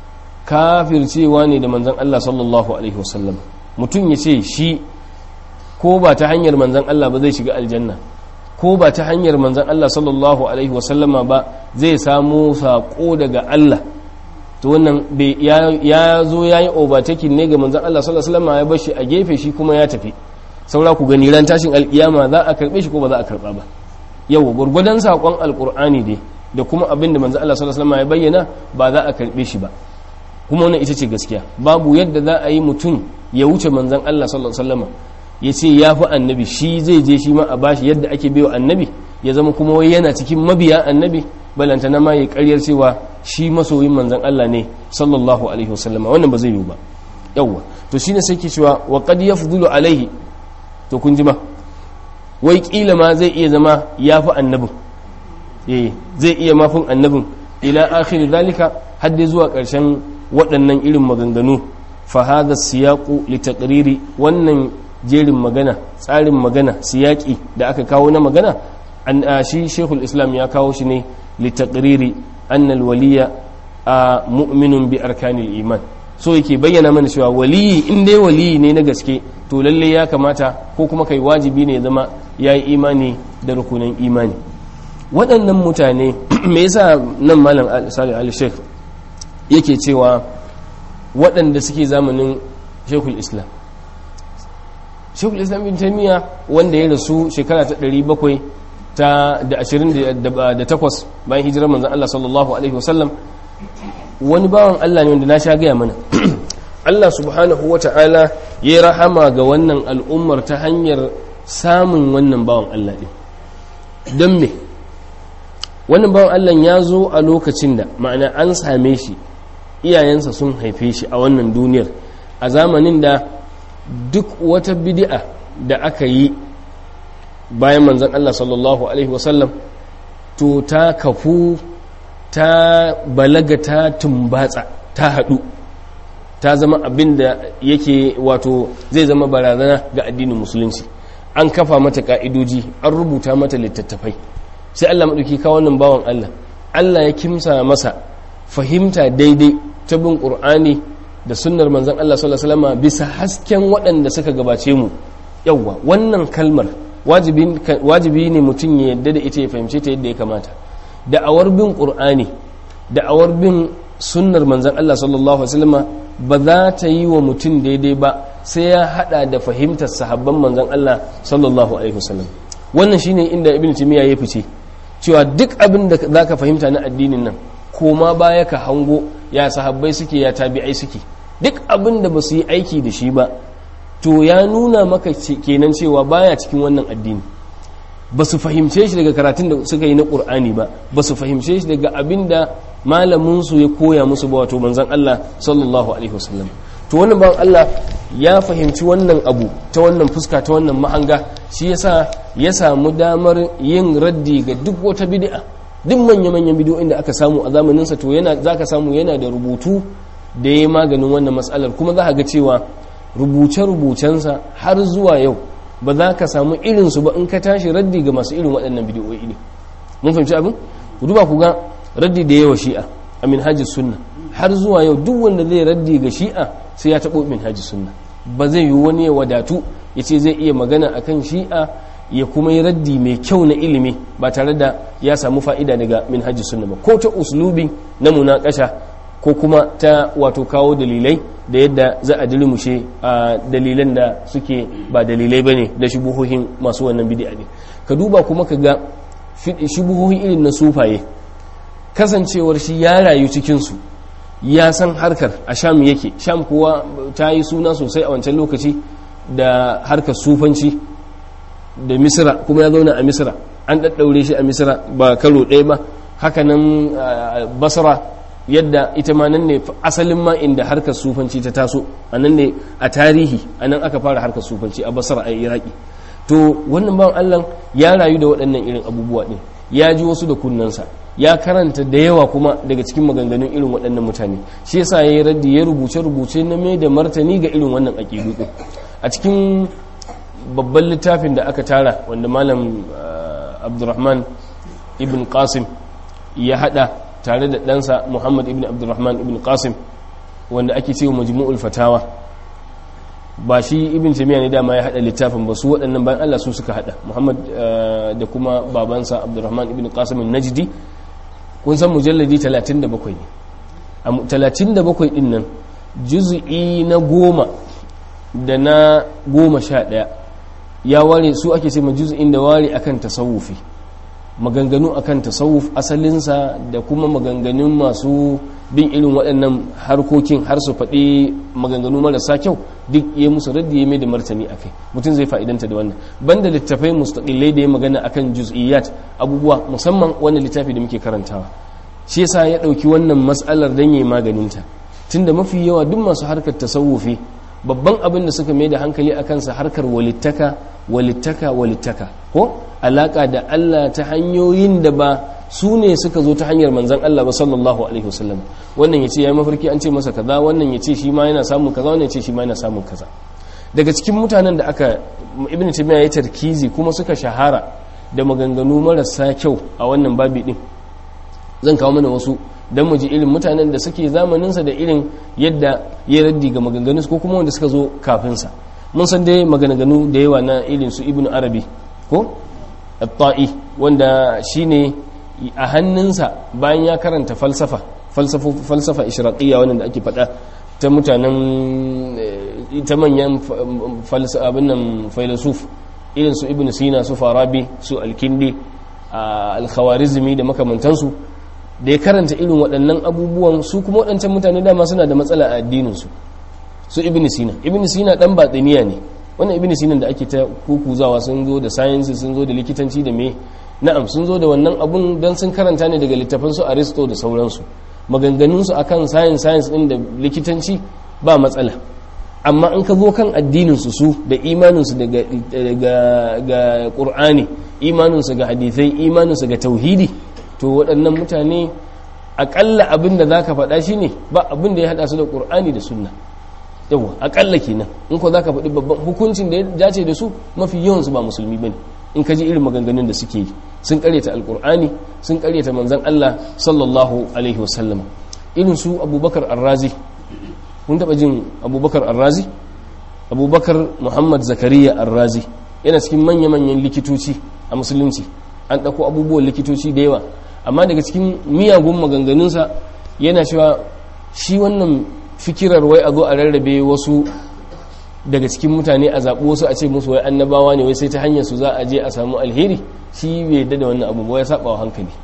kafircewa ne da manzon Allah sallallahu alaihi wasallam mutum ya ce shi ko ba ta hanyar manzon Allah ba zai shiga aljanna ko ba ta hanyar manzan Allah sallallahu Alaihi wasallama ba zai samu saƙo daga Allah to wannan ya zo ya yi obatakin ne ga manzan Allah sallallahu Alaihi wasallama ya bashi a gefe shi kuma ya tafi saura ku gani ran tashin alƙiyama za a karɓe shi ko ba za a karɓa ba yau gwargwadon saƙon alƙur'ani dai da kuma abin da manzan Allah sallallahu Alaihi wasallama ya bayyana ba za a karɓe shi ba kuma wannan ita ce gaskiya babu yadda za a yi mutum ya wuce manzan Allah sallallahu Alaihi wasallama ya ce ya fi annabi shi zai je shi ma a bashi yadda ake baiwa annabi ya zama kuma wai yana cikin mabiya annabi balantana ma ya karyar cewa shi masoyin manzan Allah ne sallallahu alaihi wasallam wannan ba zai yiwu ba yawwa to shine sai ke cewa wa qad yafdulu alaihi to kun ji ma wai kila ma zai iya zama ya fi annabin eh zai iya mafin annabin ila akhir zalika har dai zuwa karshen waɗannan irin maganganu fa hadha siyaqu li taqriri wannan jerin magana tsarin magana siyaki da aka kawo na magana an shi shekul islam ya kawo shi ne litaqriri annal waliya a mu'minun bi arkanil iman so yake bayyana mana cewa waliyi in dai waliyi ne na gaske to lalle ya kamata ko kuma kai wajibi ne ya zama ya yi imani da rukunin imani waɗannan mutane me yasa nan malam salih al sheikh yake cewa waɗanda suke zamanin shekul islam shekul islam bin taimiyya wanda ya rasu shekara ta 700 ta da 28 bayan hijirar manzan Allah sallallahu alaihi wasallam wani bawan Allah ne wanda na sha gaya mana Allah subhanahu wa ta'ala ya rahama ga wannan al'ummar ta hanyar samun wannan bawan Allah ɗin don me wannan bawan Allah ya zo a lokacin da ma'ana an same shi iyayensa sun haife shi a wannan duniyar a zamanin da duk wata bid'a da aka yi bayan manzan Allah sallallahu Alaihi wasallam to ta kafu ta balaga ta tumbatsa ta haɗu ta zama abin da yake wato zai zama barazana ga addinin musulunci an kafa mata ka'idoji an rubuta mata littattafai sai Allah maɗauki kawo wannan bawan Allah Allah ya kimsa masa fahimta daidai ta bin ƙur'ani da sunnar manzan Allah sallallahu alaihi wasallam bisa hasken waɗanda suka gabace mu yawwa wannan kalmar wajibi ne mutum ya yadda da ita ya fahimce ta yadda ya kamata da'awar bin qur'ani da'awar bin sunnar manzan Allah sallallahu alaihi wasallam ba za ta yi wa mutum daidai ba sai ya hada da fahimtar sahabban manzan Allah sallallahu alaihi wasallam wannan shine inda ibnu timiya ya fice cewa duk abin da zaka fahimta na addinin nan koma baya ka hango ya sahabbai suke ya tabi'ai suke duk abin da ba su yi aiki da shi ba to ya nuna maka kenan cewa baya cikin wannan addini ba su fahimce shi daga karatun da suka yi na ƙur'ani ba ba su fahimce shi daga abin da malaminsu ya koya musu ba wato manzan Allah sallallahu alaihi wasallam to wannan bawan Allah ya fahimci wannan abu ta wannan fuska ta wannan mahanga shi yasa ya samu damar yin raddi ga duk wata bid'a duk manya-manyan bidiyoyin da aka samu a zamaninsa to yana zaka samu yana da rubutu da ya maganin wannan matsalar kuma za ga cewa rubuce-rubucensa har zuwa yau ba za ka samu irinsu ba in ka tashi raddi ga masu irin waɗannan bidiyoyi ne mun fahimci abin ku duba ku ga raddi da yawa shi'a a minhajis sunna har zuwa yau duk wanda zai raddi ga shi'a sai ya taɓo minhajis sunna ba zai yi wani ya wadatu ya ce zai iya magana akan shi'a ya kuma yi raddi mai kyau na ilimi ba tare da ya samu fa'ida daga minhajis sunna ba ko ta uslubi na munakasha ko kuma ta wato kawo dalilai da yadda za a dilimushe a dalilan da suke ba dalilai ba ne da shubuhohin masu wannan bidi'a ne ka duba kuma ka ga shubuhohin irin na sufaye kasancewar shi ya rayu cikinsu ya san harkar a sham yake sham kuwa ta yi suna sosai a wancan lokaci da harkar sufanci da misira kuma ya zauna a misira an ɗaɗɗaure shi a misira ba karo ɗaya ba hakanan basra yadda ita ma nan ne asalin ma inda harkar sufanci ta taso a nan ne a tarihi a nan aka fara harkar sufanci a basra a iraki to wannan bawan allah ya rayu da waɗannan irin abubuwa ɗin ya ji wasu da kunnansa ya karanta da yawa kuma daga cikin maganganun irin waɗannan mutane shi yasa ya yi raddi ya rubuce rubuce na mai da martani ga irin wannan aƙidu ɗin a cikin babban littafin da aka tara wanda malam abdurrahman ibn qasim ya hada tare da ɗansa muhammad ibn abdurrahman ibn qasim wanda ake cewa majmu'ul fatawa ba shi ibn tamiya ne dama ya hada littafin ba su waɗannan bayan Allah su suka hada muhammad da kuma babansa abdurrahman ibn qasim najdi kun san mujalladi 37 ne a 37 din nan juz'i na goma da na goma sha ɗaya ya ware su ake ce juz'in da ware akan tasawufi maganganu akan tasawuf asalinsa da kuma maganganun masu bin irin waɗannan harkokin har su faɗi maganganu marasa kyau duk ya musu raddi ya mai da martani a kai mutum zai fa'idanta da wannan banda littafai mustaƙilai da ya magana akan juz'iyat abubuwa musamman wannan littafi da muke karantawa shi yasa ya ɗauki wannan matsalar don yi maganinta tunda mafi yawa duk masu harkar tasawufi babban abin da suka mai da hankali a kansa harkar walittaka walittaka walittaka ko alaka da Allah ta hanyoyin da ba su ne suka zo ta hanyar manzan Allah ba sallallahu alaihi wasallam wannan yace yayi mafarki an ce masa kaza wannan yace shi ma yana samun kaza wannan yace shi ma yana samun kaza daga cikin mutanen da aka ibnu taymiya ya tarkizi kuma suka shahara da maganganu marasa kyau a wannan babi din zan kawo mana wasu don mu ji irin mutanen da suke zamaninsa da irin yadda ya raddi ga maganganun ko kuma wanda suka zo kafinsa mun san dai maganganu da yawa na irin su ibn arabi ko at-ta'i wanda shine a hannunsa bayan ya karanta falsafa falsafa falsafa ishraqiyya wannan da ake faɗa ta mutanen ta manyan falsafa abin nan filosof irin su ibn sina su farabi su al-kindi al-khawarizmi da makamantansu da ya karanta irin waɗannan abubuwan su kuma waɗancan mutane dama suna da matsala a addininsu su ibn sina ibn sina ɗan batsiniya ne wannan ibn sina da ake ta kukuzawa sun zo da sayansi sun zo da likitanci da me na'am sun zo da wannan abun don sun karanta ne daga littafan su aristo da sauransu maganganunsu akan science science ɗin da likitanci ba matsala amma in ka zo kan addininsu su da imaninsu ga ƙur'ani imaninsu ga hadithai imaninsu ga tauhidi to waɗannan mutane aƙalla abin da za ka faɗa shi ne ba abin da ya haɗa su da ƙur'ani da sunna yawa aƙalla kenan in ko za ka faɗi babban hukuncin da ya dace da su mafi yawansu ba musulmi ba ne in ka ji irin maganganun da suke yi sun ƙaryata alƙur'ani sun ƙaryata manzan allah sallallahu alaihi wasallam irin su abubakar arrazi kun taɓa jin abubakar arrazi abubakar muhammad zakariya arrazi yana cikin manya-manyan likitoci a musulunci an ɗauko abubuwan likitoci da yawa amma daga cikin miyagun maganganunsa yana cewa shi wannan fikirar wai a zo a rarrabe wasu daga cikin mutane a zaɓi wasu a ce musu wai annabawa ne wai sai ta hanyar su za a je a samu alheri shi bai yadda da wannan abu ya saba wa hankali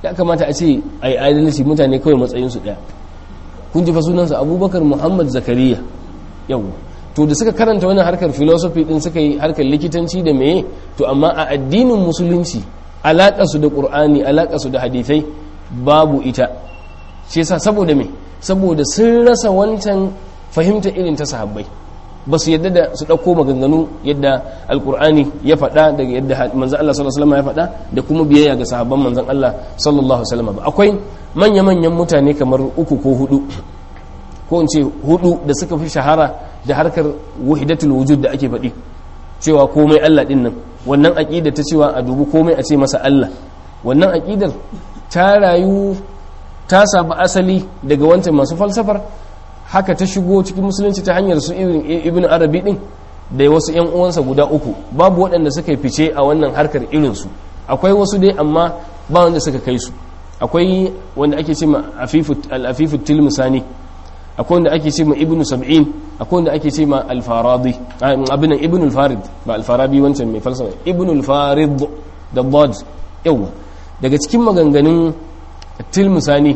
ya kamata a ce a yi adalci mutane kawai matsayinsu ɗaya kun ji fa sunansa abubakar muhammad zakariya yau to da suka karanta wannan harkar philosophy din suka yi harkar likitanci da meye to amma a addinin musulunci alaƙa su da ƙur'ani alaƙa su da hadithai babu ita shi yasa saboda me saboda sun rasa wancan fahimta irin ta sahabbai ba su yadda da su ɗauko maganganu yadda alkur'ani ya faɗa daga yadda manzan Allah sallallahu alaihi wasallam ya faɗa da kuma biyayya ga sahabban manzan Allah sallallahu alaihi wasallam ba akwai manya-manyan mutane kamar uku ko hudu ko in ce hudu da suka fi shahara da harkar wahidatul wujud da ake faɗi cewa komai Allah din nan wannan aqida ta cewa a dubi komai a ce masa Allah wannan aqidar ta rayu ta samu asali daga wancan masu falsafar haka ta shigo cikin musulunci ta hanyar su ibn arabi din da wasu yan uwansa guda uku babu waɗanda suka fice a wannan harkar irinsu akwai wasu dai amma ba wanda suka kai su akwai wanda ake ce ma al-afifu tilmisani akwai wanda ake ce ma ibn sab'in akwai wanda ake ce ma al-faradi abinan ibn al-farid ba al-farabi wancan mai falsafa ibn al-farid da bod yawa daga cikin maganganun tilmisani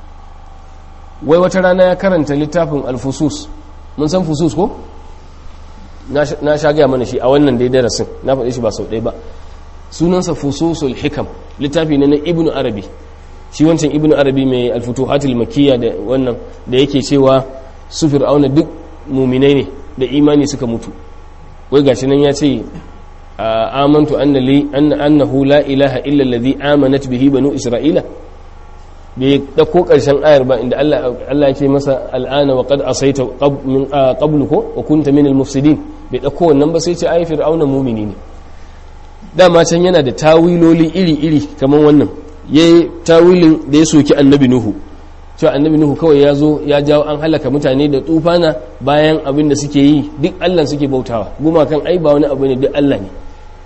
wai wata rana ya karanta littafin alfusus mun san fusus ko na sha gaya mana shi a wannan dai darasin na faɗi shi ba sau ɗaya ba sunansa fususul hikam littafi ne na ibnu arabi shi wancan ibnu arabi mai alfutuhatul makiyya da wannan da yake cewa su fir'auna duk muminai ne da imani suka mutu wai gashi nan ya ce amantu annahu la ilaha illa allazi amanat bihi banu isra'ila bai dauko karshen ayar ba inda Allah Allah yake masa al'ana wa qad asaita min qablu ko wa kunta min al-mufsidin bai dauko wannan ba sai ce ayi fir'auna mu'mini ne dama can yana da tawiloli iri-iri kaman wannan yayi tawilin da ya soki annabi nuhu cewa annabi nuhu kawai ya zo ya jawo an halaka mutane da tufana bayan abin da suke yi duk Allah suke bautawa gumakan ai ba wani abu ne duk Allah ne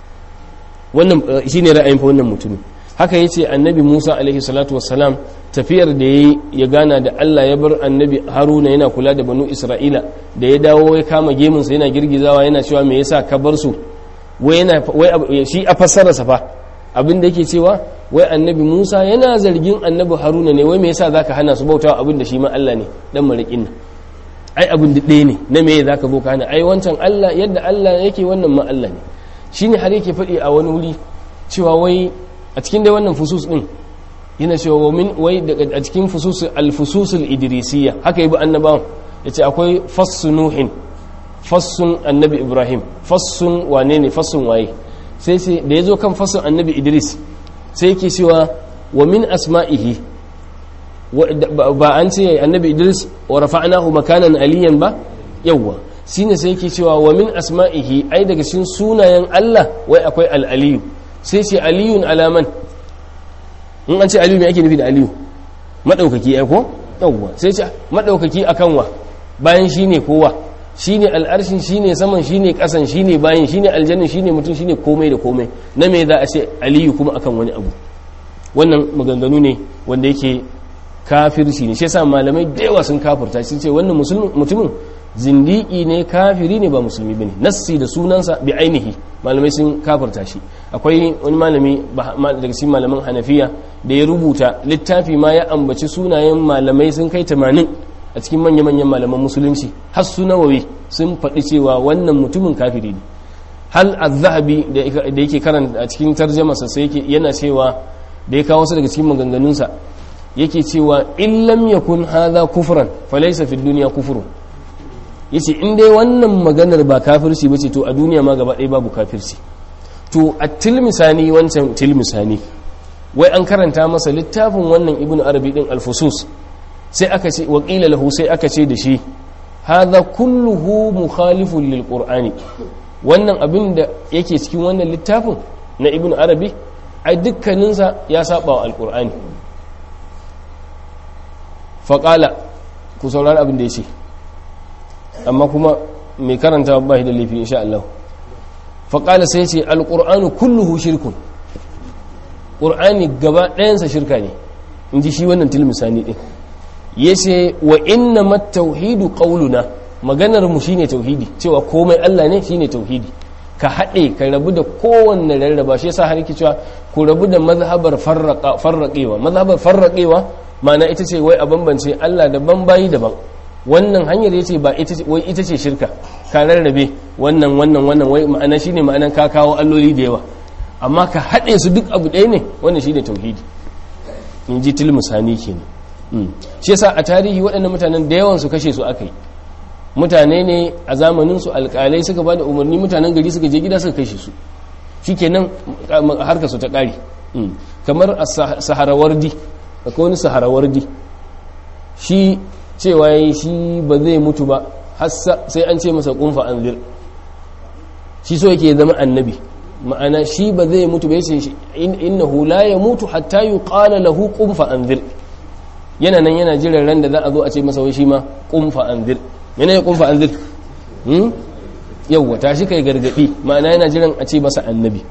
wannan shine ra'ayin fa wannan mutumin haka ya ce annabi musa alaihi salatu wassalam tafiyar da ya ya gana da allah ya bar annabi haruna yana kula da banu isra'ila da ya dawo ya kama gemunsa yana girgizawa yana cewa me yasa ka bar su wai shi a fassararsa fa abin da yake cewa wai annabi musa yana zargin annabi haruna ne wai me yasa zaka hana su bautawa abin da shi ma allah ne dan marikin nan ai abin da ɗaya ne na me zaka zo ka hana ai wancan allah yadda allah yake wannan ma allah ne shine har yake faɗi a wani wuri cewa wai a cikin dai wannan fusus din yana cewa min wai a cikin fusus al-fususul idrisiyya haka yabi annabawan yace akwai fassu nuhin fassun annabi ibrahim fassun wane ne fassun waye sai sai da yazo kan fassun annabi idris sai yake cewa wa min asma'ihi ba an ce annabi idris wa rafa'nahu makanan aliyan ba yawwa shine sai yake cewa wa min asma'ihi ai daga cikin sunayen Allah wai akwai al-aliyu sai ce aliyun alaman in an ce aliyu mai ake nufi da aliyu maɗaukaki ya ko yawwa sai ce maɗaukaki a kanwa bayan shi ne kowa shi ne al'arshin shi ne saman shi ne ƙasan shi ne bayan shi ne aljannin shi ne mutum shi ne komai da komai na me za a ce aliyu kuma akan wani abu wannan maganganu ne wanda yake kafirci ne shi yasa malamai da yawa sun kafirta sun ce wannan mutumin zindiki ne kafiri ne ba musulmi bane nassi da sunansa bi ainihi malamai sun kafirta shi akwai wani malami daga cikin malaman hanafiya da ya rubuta littafi ma ya ambaci sunayen malamai sun kai 80 a cikin manya-manyan malaman musulunci har su nawawi sun faɗi cewa wannan mutumin kafiri ne hal az-zahabi da yake karanta a cikin tarjamasa sai yake yana cewa da ya kawo su daga cikin maganganunsa yake cewa in lam yakun hadha kufran falaysa fi dunya kufrun yace in dai wannan maganar ba kafirci bace to a duniya ma gaba ɗaya babu kafirci to a tilmisani wancan tilmisani wai an karanta masa littafin wannan ibnu arabi din alfusus sai aka ce waƙila lahu sai aka ce da shi hadha kulluhu mukhalifun lil qur'ani wannan abin da yake cikin wannan littafin na ibnu arabi ai dukkaninsa ya saba wa alqur'ani faƙala ku saurari abin da ya ce amma kuma mai karanta ba shi da laifi insha Allah faƙala sai ce alƙur'anu kulluhu shirkun ƙur'ani gaba ɗayansa shirka ne in ji shi wannan tilmisani ɗin ya ce wa inna mat tauhidu ƙauluna maganar mu shine tauhidi cewa komai Allah ne shine tauhidi ka haɗe ka rabu da kowanne rarraba shi yasa har yake cewa ku rabu da mazhabar farraƙewa mazhabar farraƙewa ma'ana ita ce wai a bambance Allah daban bayi daban wannan hanyar yace ba ita ce wai ita ce shirka ka rarrabe wannan wannan wannan wai ma'ana shine ma'anan ka kawo alloli da yawa amma ka haɗe su duk abu ɗaya ne wannan shine tauhidi in ji tilmusani kenan shi yasa a tarihi waɗannan mutanen da yawan su kashe su aka yi mutane ne a zamanin su alƙalai suka ba da umarni mutanen gari suka je gida suka kashe su shikenan harka su ta ƙare kamar a saharawardi akwai wani saharawardi shi cewa ya shi ba zai mutu ba sai an ce masa kunfa anzir shi so yake zama annabi ma'ana shi ba zai mutu ba yace innahu la yamutu hatta yuqala lahu kunfa anzir yana nan yana jiran ran da za a zo a ce masa wai shi ma kunfa anzir yana ya kunfa anzir hmm yawwa tashi kai gargadi ma'ana yana jiran a ce masa annabi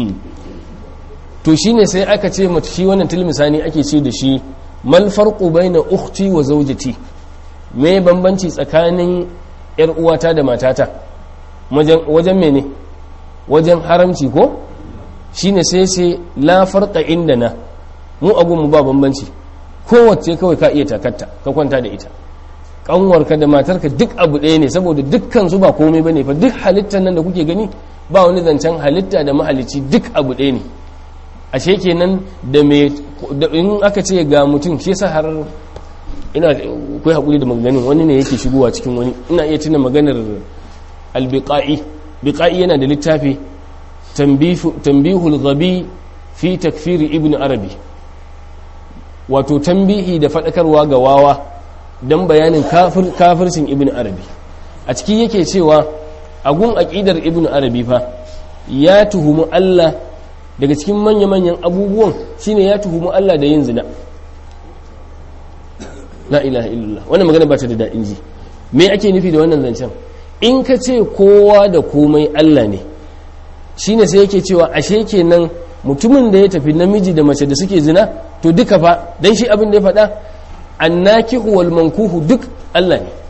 to shine sai aka ce mata shi wannan tilmisani ake ce da shi mal farqu baina ukhti wa zawjati me bambanci tsakanin yar uwata da matata wajen wajen mene wajen haramci ko shine sai sai la farqa indana mu agun mu ba bambanci kowace kawai ka iya takatta ka kwanta da ita kanwarka da matarka duk abu ɗaya ne saboda dukkan su ba komai bane fa duk halittar nan da kuke gani ba wani zancen halitta da mahalici duk abu ɗaya ne ashe kenan da me in aka ce ga mutum shi yasa har ina kai hakuri da maganganun wani ne yake shigowa cikin wani ina iya tuna maganar albiqa'i biqa'i yana da littafi tanbihul ghabi fi takfiri ibn arabi wato tambihi da fadakarwa ga wawa dan bayanin kafir kafircin ibn arabi a ciki yake cewa agun aqidar ibn arabi fa ya tuhumu Allah daga cikin manya-manyan abubuwan shine ya tuhumu Allah da yin zina la ilaha illallah wannan magana ba ta da daɗin ji me ake nufi da wannan zancen in ka ce kowa da komai Allah ne shine sai yake cewa ashe kenan mutumin da ya tafi namiji da mace da suke zina to duka fa dan shi abin da ya faɗa annakihu wal mankuhu duk Allah ne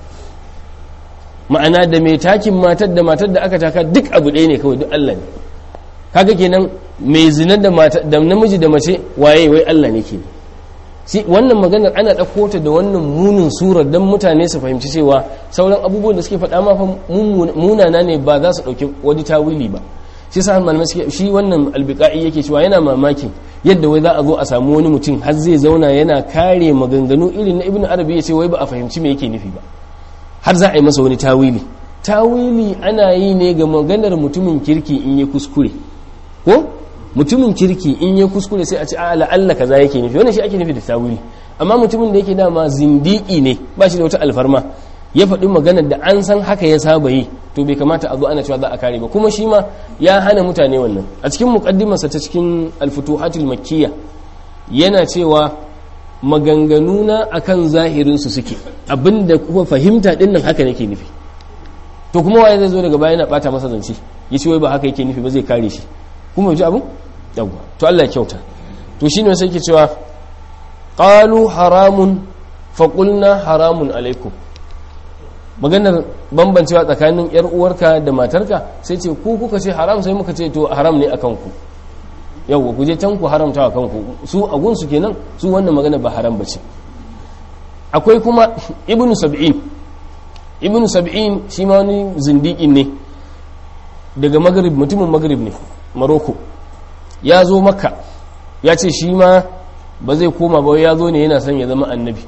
ma'ana da mai takin matar da matar da aka taka duk abu ɗaya ne kawai duk Allah ne kaga kenan mai zina da da namiji da mace waye wai Allah ne kenan shi wannan maganar ana ɗauko ta da wannan munin surar don mutane su fahimci cewa sauran abubuwan da suke faɗa ma fa munana ne ba za su ɗauki wani tawili ba shi sa malamai suke shi wannan albiqa'i yake cewa yana mamaki yadda wai za a zo a samu wani mutum har zai zauna yana kare maganganu irin na ibnu arabi ya ce wai ba a fahimci me yake nufi ba har za a yi masa wani tawili tawili ana yi ne ga maganar mutumin kirki in ya kuskure ko mutumin kirki in ya kuskure sai a ce a la'alla kaza yake nufi wannan shi ake nufi da tawili amma mutumin da yake dama zindiki ne ba shi da wata alfarma ya faɗi maganar da an san haka ya saba yi to bai kamata a zo ana cewa za a kare ba kuma shi ma ya hana mutane wannan a cikin muqaddimarsa ta cikin al-futuhatul makkiyya yana cewa maganganuna akan zahirin su suke abinda kuma fahimta din nan haka nake nufi to kuma waye zai zo daga baya yana bata masa zance yace wai ba haka yake nufi ba zai kare shi kuma ji abin yawwa to Allah ya kyauta to shine sai ke cewa qalu haramun fa qulna haramun alaikum maganar bambancewa tsakanin yar uwarka da matarka sai ce ku kuka ce haram sai muka ce to haram ne akan ku yawwa ku je can ku haramta wa kanku su a gunsu kenan su wannan magana ba haram bace akwai kuma ibnu sab'in ibnu sab'in shi ma wani zindiƙin ne daga magrib mutumin magrib ne maroko ya zo makka ya ce shi ma ba zai koma ba ya zo ne yana son ya zama annabi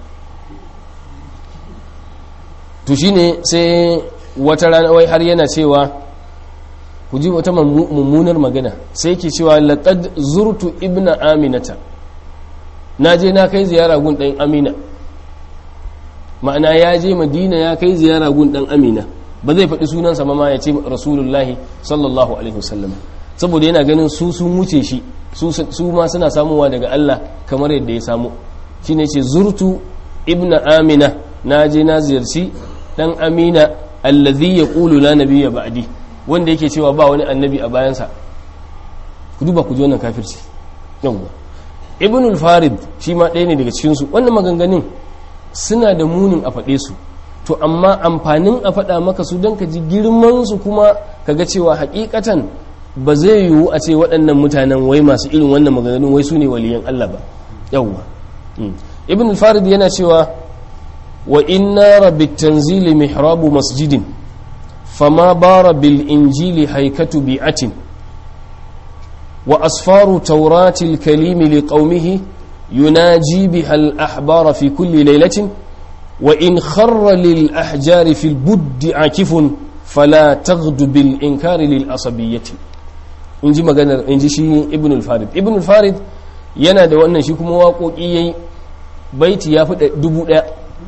to shi ne sai wata rana wai har yana cewa ku ji wata mummunar magana sai ke cewa laƙad zurtu ibna aminata na je na kai ziyara gun ɗan amina ma'ana ya je madina ya kai ziyara gun ɗan amina ba zai faɗi sunansa ma ya ce rasulullahi sallallahu alaihi wasallam saboda yana ganin su sun wuce shi su ma suna samuwa daga Allah kamar yadda ya samu shi ne ce zurtu ibna amina na je na ziyarci dan amina allazi ya ƙulu la nabiyya ba'di wanda yake cewa ba wani annabi a bayansa ku duba ku ji wannan kafirci yawwa ibn al-farid shi ma ɗaya ne daga cikin su wannan maganganun suna da munin a faɗe su to amma amfanin a faɗa maka su don ka ji girman su kuma ka ga cewa hakikatan ba zai yiwu a ce waɗannan mutanen wai masu irin wannan maganganun wai su ne waliyan Allah ba yawwa ibn al-farid yana cewa wa inna rabbit tanzili mihrabu masjidin fama bara bil injili haikatu bi'atin wa asfaru tauratil kalimi liqaumihi yunaji biha al-ahbara fi kulli laylatin wa in kharra lil ahjari fil buddi akifun fala taghdu bil inkari lil asabiyyati inji maganar inji shi ibn al-farid ibn al-farid yana da wannan shi kuma waƙoƙi yayi baiti ya fi dubu ɗaya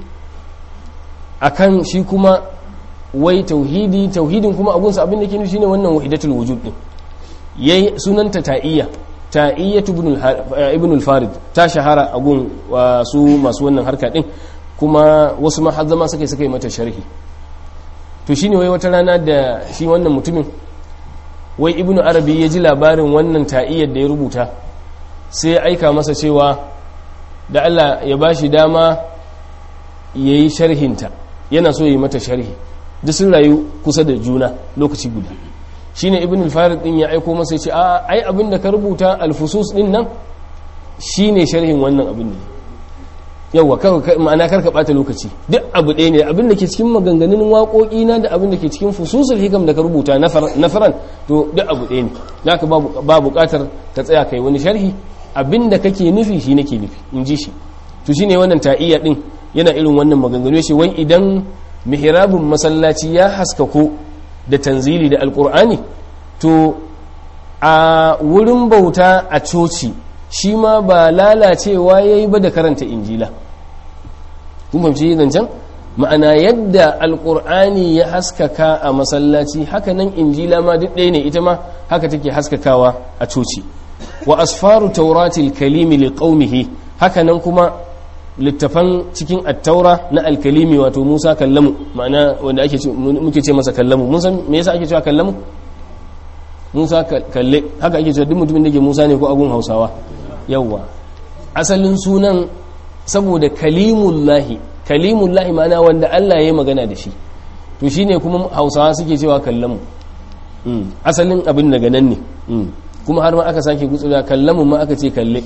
akan shi kuma wai tauhidi tauhidin kuma abunsa abin da ke nufi shine wannan wahidatul wujud din yayi sunanta ta'iyya ta'iyyatu ibn al-farid ta shahara a gun su masu wannan harka din kuma wasu ma har zama suka suka yi mata sharhi to shine wai wata rana da shi wannan mutumin wai ibnu arabi ya ji labarin wannan ta'iyyar da ya rubuta sai ya aika masa cewa da Allah ya bashi dama yayi sharhinta yana so yi mata sharhi duk sun rayu kusa da juna lokaci guda shine ibn al-farid din ya aiko masa yace a ai abin da ka rubuta al-fusus din nan shine sharhin wannan abin ne yawa ma'ana karka bata lokaci duk abu ɗaya ne abin da ke cikin maganganun waƙoƙi na da abin da ke cikin fususul hikam da ka rubuta na faran to duk abu ɗaya ne naka ba buƙatar ka tsaya kai wani sharhi abin da kake nufi shi nake nufi in ji shi to shine wannan ta'iyya din yana irin wannan maganganu shi wai idan mihrabun masallaci ya haskako da tanzili da alkur'ani to a wurin bauta a coci shi ma ba lalacewa ya yi ba da karanta injila kun fahimci zancen ma'ana yadda alkur'ani ya haskaka a masallaci haka nan injila ma duk ɗaya ne ita ma haka take haskakawa a coci wa asfaru tauratil kalimi li qaumihi haka nan kuma littafan cikin attaura na alkalimi wato musa kallamu ma'ana wanda ake muke ce masa kallamu mun san me yasa ake cewa kallamu musa kalle haka ake cewa duk mutumin da ke musa ne ko agun hausawa yawwa asalin sunan saboda kalimullahi kalimullahi ma'ana wanda Allah ya yi magana da shi to shine kuma hausawa suke cewa kallamu asalin abin daga nan ne kuma har ma aka sake gutsura kallamu ma aka ce kalle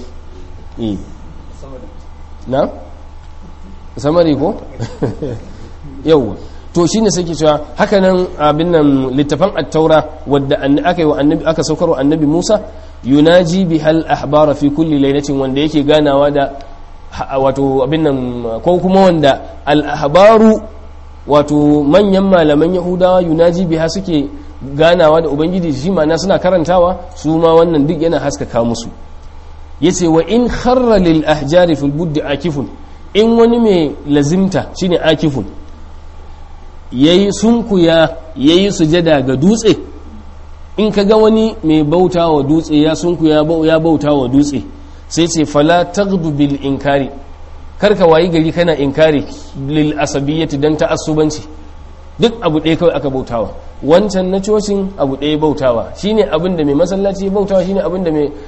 na samari ko yauwa to shine sai ke cewa haka nan abin nan littafan at-taura wadda aka yi wa annabi aka saukar wa annabi Musa yunaji bihal ahbara fi kulli lailatin wanda yake ganawa da wato abin nan ko kuma wanda al-ahbaru wato manyan malaman yahudawa yunaji biha suke ganawa da ubangiji shi ma'ana suna karantawa su ma wannan duk yana haskaka musu yace wa in kharra lil ahjari fil buddi akifun in wani mai lazimta shine akifun yayi sunkuya yayi sujada ga dutse in kaga wani mai bauta wa dutse ya sunkuya ya bauta wa dutse sai ce fala taghdu bil inkari karka wayi gari kana inkari lil asabiyyati dan ta'assubanci duk abu ɗaya kawai aka bautawa wancan na cocin abu ɗaya bautawa shine abin da mai masallaci ya bautawa shine abin da mai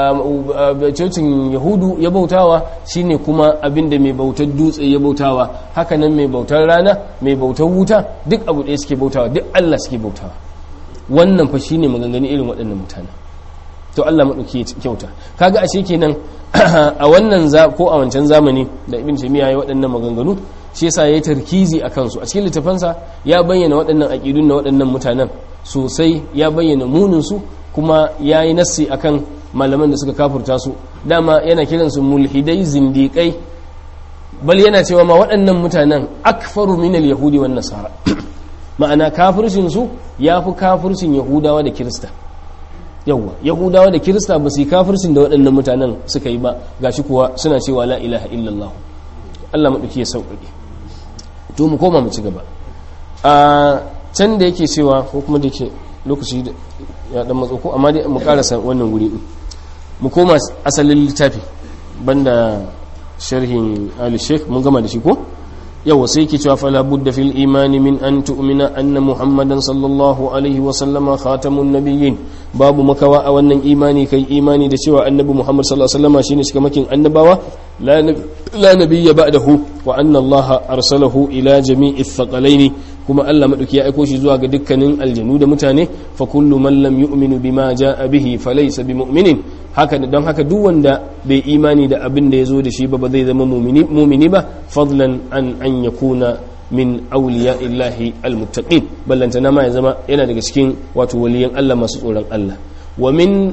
cocin yahudu ya bautawa shine kuma abin da mai bautar dutse ya bautawa haka nan mai bautar rana mai bautar wuta duk abu ɗaya suke bautawa duk allah suke bautawa wannan fa shine maganganu irin waɗannan mutane to allah maɗauki ya kyauta kaga ashe kenan a wannan ko a wancan zamani da ibn taymiya ya waɗannan maganganu shi yasa ya tarkizi a kansu a cikin littafansa ya bayyana waɗannan aƙidun na waɗannan mutanen sosai ya bayyana muninsu kuma ya yi nassi akan malaman da suka kafurta su dama yana kiransu mulhidai zindiƙai bal yana cewa ma waɗannan mutanen akfaru min yahudi wan nasara ma'ana kafircin su yafi kafircin yahudawa da kirista yawwa yahudawa da kirista ba su yi kafircin da waɗannan mutanen suka yi ba gashi kuwa suna cewa la ilaha illallah Allah maɗauki ya sauƙaƙe to mu koma mu ci gaba a can da yake cewa ko kuma da ke lokaci ya dan matso ko amma dai mu karasa wannan guri din mu koma asalin littafi banda sharhin ali sheikh mun gama da shi ko yawa sai yake cewa fala budda fil imani min an tu'mina anna muhammadan sallallahu alaihi wa sallama khatamun nabiyyin babu makawa a wannan imani kai imani da cewa annabi muhammad sallallahu alaihi wa sallama shine cikamakin annabawa la nabiyya ba'dahu wa anna Allah arsalahu ila jami'i thaqalaini kuma Allah madauki ya aiko shi zuwa ga dukkanin aljanu da mutane fa kullu man lam yu'minu bima jaa bihi falaysa bimu'minin haka don haka duk wanda bai imani da abin da yazo da shi ba ba zai zama mu'mini mu'mini ba fadlan an an yakuna min awliya illahi almuttaqin ballantana ma ya zama yana daga cikin wato waliyan Allah masu tsoron Allah wa min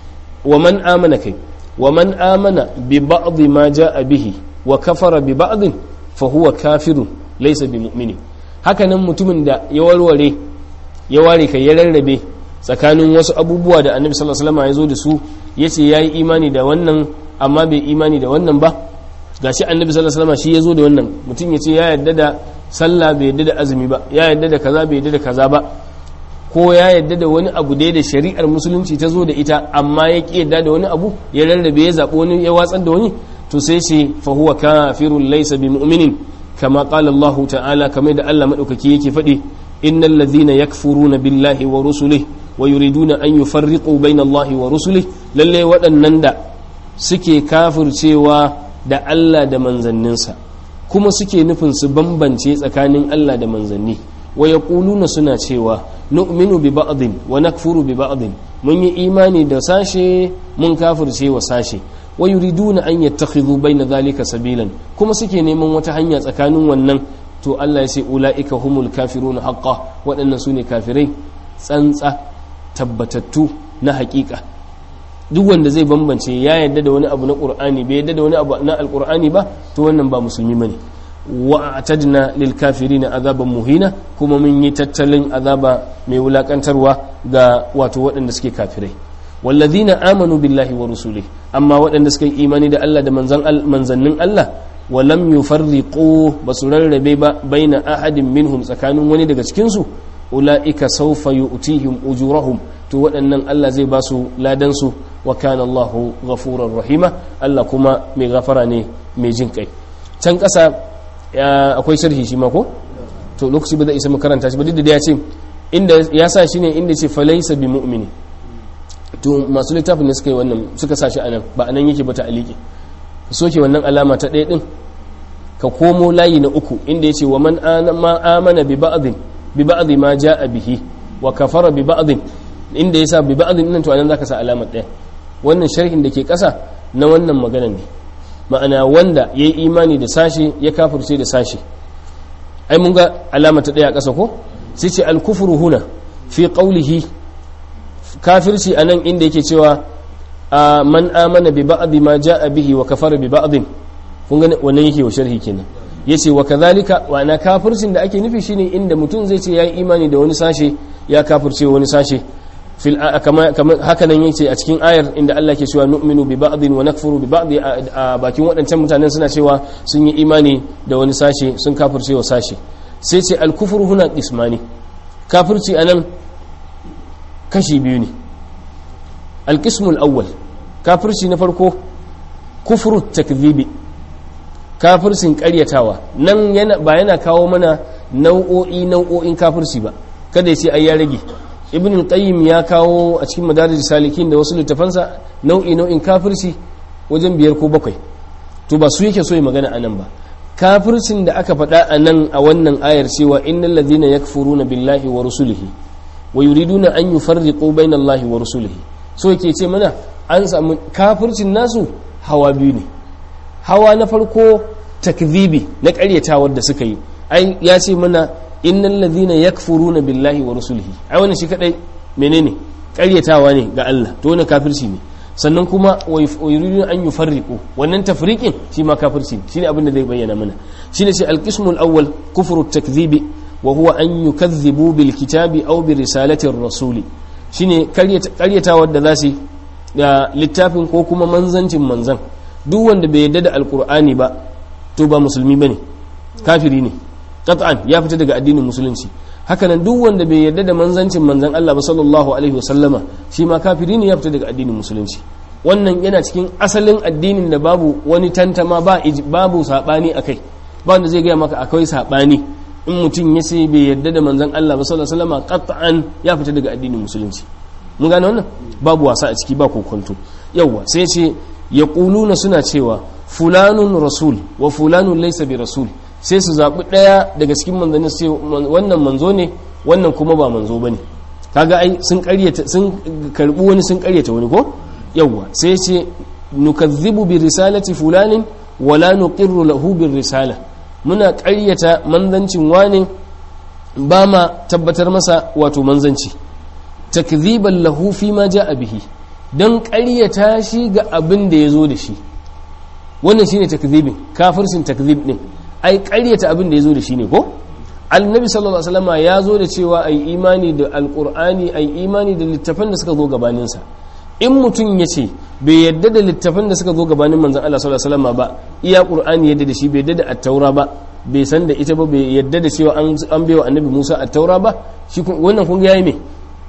wa man amana kai wa man amana bi ba'd ma jaa bihi wa kafara bi ba'd fa huwa kafirun laysa bi mu'minin haka nan mutumin da ya warware ya ware kai ya rarrabe tsakanin wasu abubuwa da annabi sallallahu alaihi wasallam ya zo da su yace yayi imani da wannan amma bai imani da wannan ba gashi annabi sallallahu alaihi wasallam shi ya zo da wannan mutum yace ya yarda da sallah bai yarda da azumi ba ya yarda da kaza bai yarda da kaza ba ko ya yarda da wani abu dai da shari'ar musulunci ta zo da ita amma ya ki yarda da wani abu ya rarrabe ya zaɓi wani ya watsar da wani to sai ce fa huwa kafirun laysa bi mu'minin kama qala Allah ta'ala kamar da Allah madaukaki yake faɗi innal ladhina yakfuruna billahi wa rusulihi wa yuriduna an yufarriqu bayna Allah wa rusulihi lalle waɗannan da suke kafircewa da Allah da manzanninsa kuma suke nufin su bambance tsakanin Allah da manzanni wa yaquluna suna cewa nu'minu bi ba'din wa nakfuru bi ba'din mun yi imani da sashe mun kafirce wa sashe wa yuriduna an yattakhidhu bayna dhalika sabilan kuma suke neman wata hanya tsakanin wannan to Allah ya ce ulaika humul kafiruna haqqan waɗannan sune kafirai tsantsa tabbatattu na haƙiƙa duk wanda zai bambance ya yadda da wani abu na qur'ani bai yadda da wani abu na alqur'ani ba to wannan ba musulmi bane wa atadna lil kafirina azaban muhina kuma mun yi tattalin azaba mai wulakantarwa ga wato waɗanda suke kafirai wallazina amanu billahi wa rusulihi amma waɗanda suka yi imani da Allah da manzannin Allah wa lam yufarriqu basu rarrabe ba baina ahadin minhum tsakanin wani daga cikin su ulaika sawfa yu'tihim ujurahum to waɗannan Allah zai ba su ladan su wa kana Allahu ghafurar rahima Allah kuma mai gafara ne mai jin kai can ƙasa akwai sharhi shi ma ko to lokaci ba zai isa makaranta shi ba duk da ya ce inda ya sa shi ne inda ce falaisa bi mu'mini to masu littafin da suka yi wannan suka sa shi anan ba anan yake ba ta aliki ka soke wannan alama ta ɗaya din ka komo layi na uku inda ya ce wa man ma amana bi ba'dhin bi ba'dhi ma ja'a bihi wa kafara bi ba'dhin inda ya sa bi ba'dhin nan to anan zaka sa alamar ɗaya wannan sharhin da ke ƙasa na wannan maganar ne ma'ana wanda ya yi imani da sashe ya kafirce da sashe ai mun ga alama ta ɗaya a ƙasa ko sai ce alkufuru huna fi ƙaulihi kafirci a nan inda yake cewa a man amana bi ba'dhi ma ja'a bihi wa kafara bi ba'dhin kun ga wannan yake wa sharhi kenan yace wa kadhalika wa ana kafircin da ake nufi shine inda mutum zai ce yayi imani da wani sashe ya kafirce wani sashe fil kama haka nan yace a cikin ayar inda Allah ke cewa nu'minu bi ba'dhin wa nakfuru bi ba'dhi a bakin waɗancan mutanen suna cewa sun yi imani da wani sashe sun kafirce wa sashe sai ce al-kufru huna qismani kafirci anan kashi biyu ne al-qismu al-awwal kafirci na farko kufru takdhibi kafircin ƙaryatawa nan yana ba yana kawo mana nau'o'i nau'o'in kafirci ba kada ya ce ai ya rage ibn qayyim ya kawo a cikin madarij salikin da wasu littafansa nau'i nau'in kafirci wajen biyar ko bakwai to ba su yake so ya magana anan ba kafircin da aka faɗa a nan a wannan ayar cewa innal ladhina yakfuruna billahi wa rusulihi wa yuriduna an yufarriqu baina allahi wa rusulihi so yake ce mana an samu kafircin nasu hawa biyu ne hawa na farko takzibi na ƙaryatawar da suka yi ai ya ce mana innal ladhina yakfuruna billahi wa rusulihi ai wannan shi kadai menene ƙaryatawa ne ga Allah to wannan kafirci ne sannan kuma wa yuridun an yufarriqu wannan tafriqin shi ma kafirci shine abin da zai bayyana mana shine sai al-qismu al-awwal kufru at-takdhibi wa huwa an yukazzibu bil kitabi aw bi risalati ar-rasuli shine ƙaryatawar da zasu da littafin ko kuma manzancin manzan duk wanda bai yarda da alqur'ani ba to ba musulmi bane kafiri ne qat'an ya fita daga addinin musulunci hakanan duk wanda bai yarda da manzancin manzan Allah ba sallallahu alaihi wasallama shi ma kafiri ne ya fita daga addinin musulunci wannan yana cikin asalin addinin da babu wani tantama ba babu sabani akai ba wanda zai gaya maka akwai sabani in mutum ya ce bai yarda da manzan Allah ba sallallahu alaihi wasallama qat'an ya fita daga addinin musulunci mun gane wannan babu wasa a ciki ba kokonto yawa sai ce yaquluna suna cewa fulanun rasul wa fulanun laysa bi rasul sai su zaɓi ɗaya daga cikin manzanni sai wannan manzo ne wannan kuma ba manzo bane kaga ai sun ƙaryata sun karbi wani sun ƙaryata wani ko yawwa sai ce nukazzibu bi risalati fulanin wala nuqirru lahu bir risala muna ƙaryata manzancin wane ba ma tabbatar masa wato manzanci takziban lahu fi ma ja'a bihi dan ƙaryata shi ga abin da ya zo da shi wannan shine takzibin kafircin takzib din ai ƙaryata abin da ya zo da shi ne ko annabi sallallahu alaihi wasallam ya zo da cewa ai imani da alqur'ani ai imani da littafan da suka zo gabanin sa in mutum ya ce bai yadda da littafan da suka zo gabanin manzon Allah sallallahu alaihi wasallam ba iya qur'ani yadda da shi bai yadda da at-taura ba bai san da ita ba bai yadda da cewa an an baiwa annabi Musa at-taura ba shi wannan kun yayi me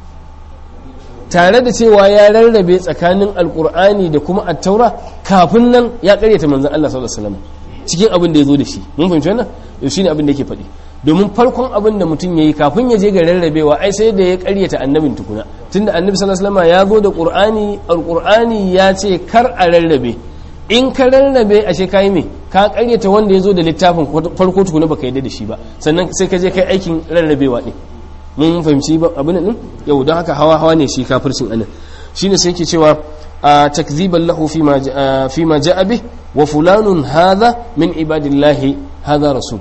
tare da cewa ya rarrabe tsakanin alqur'ani da kuma at-taura kafin nan ya karyata manzon Allah sallallahu alaihi wasallam cikin abin da ya zo da shi mun fahimci wannan yau shine abin da yake faɗi domin farkon abin da mutum yayi kafin ya je ga rarrabewa ai sai da ya karyata annabin tukuna tunda annabi sallallahu alaihi wasallam ya zo da qur'ani alqur'ani ya ce kar a rarrabe in ka rarrabe ashe kai me ka karyata wanda ya zo da littafin farko tukuna baka yadda da shi ba sannan sai ka je kai aikin rarrabewa din mun fahimci ba abin nan yau don haka hawa hawa ne shi kafircin anan shine sai yake cewa takziban lahu fima fima ja'a bih wa fulanun hadha min ibadillahi hadha rasul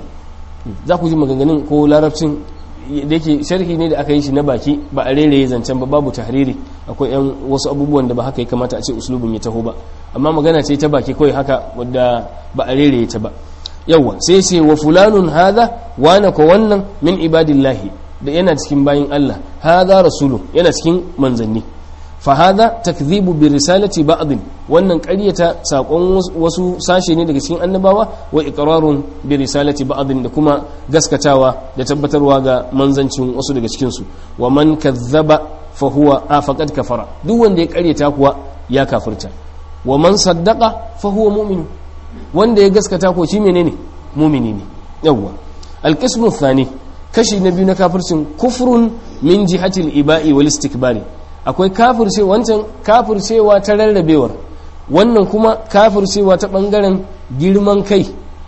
za ku ji maganganun ko larabcin da yake sharhi ne da aka yi shi na baki ba a rere zancen ba babu tahriri akwai yan wasu abubuwan da ba haka ya kamata a ce uslubin ya taho ba amma magana ce ta baki kawai haka wadda ba a rere ta ba yawa sai ce wa fulanun hadha wana ko wannan min ibadillahi da yana cikin bayin Allah hadha rasulu yana cikin manzanni fahada takzibu bi risalati ba'din wannan ƙaryata sakon wasu sashe ne daga cikin annabawa wa iqrarun bi risalati ba'din da kuma gaskatawa da tabbatarwa ga manzancin wasu daga cikin su wa man kazzaba fa huwa a faqad kafara duk wanda ya ƙaryata kuwa ya kafirta wa man saddaqa fa huwa mu'min wanda ya gaskata ko shi menene mu'mini ne yawwa alqismu thani kashi na biyu na kafircin kufrun min jihatil iba'i wal istikbari akwai kafirce wancan kafircewa ta rarrabewar wannan kuma kafircewa ta bangaren girman kai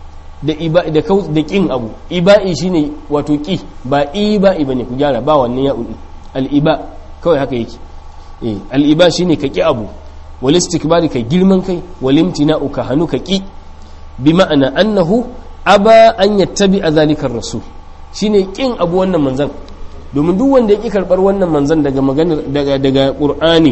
da iba da kau da kin abu iba'i shine wato ki ba iba'i bane ku gyara ba wannan ya udi al iba kawai haka yake eh al iba shine ka ki abu wal istikbari ka girman kai wal imtina'u ka hanu ka ki bi ma'ana annahu aba an yattabi zalika rasul shine kin abu wannan manzan domin duk wanda ya ƙi karɓar wannan manzan daga maganar daga daga ƙur'ani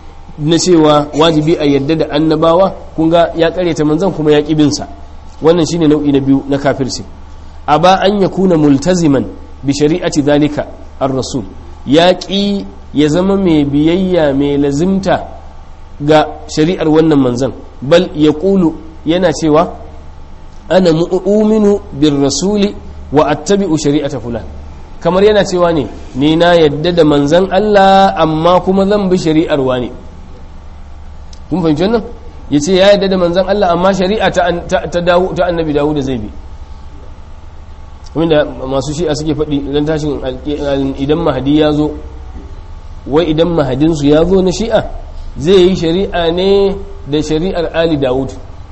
na cewa wajibi a yadda da annabawa kun ga ya ƙaryata manzan kuma ya ƙi binsa wannan shine nau'i na biyu na kafirci a ba an ya kuna multaziman bi shari'ati zalika ar-rasul ya ƙi ya zama mai biyayya mai lazimta ga shari'ar wannan manzan bal ya ƙulu yana cewa ana mu'minu bir rasuli wa attabi'u shari'ata fulan kamar yana cewa ne ni na yadda da manzan Allah amma kuma zan bi shari'ar wani kun fahimci wannan ya ce ya yadda da manzan Allah amma shari'a ta annabi dawo da zai bi wanda masu shi'a suke faɗi idan tashin idan mahadi ya zo wai idan mahadinsu ya zo na shi'a zai yi shari'a ne da shari'ar ali dawud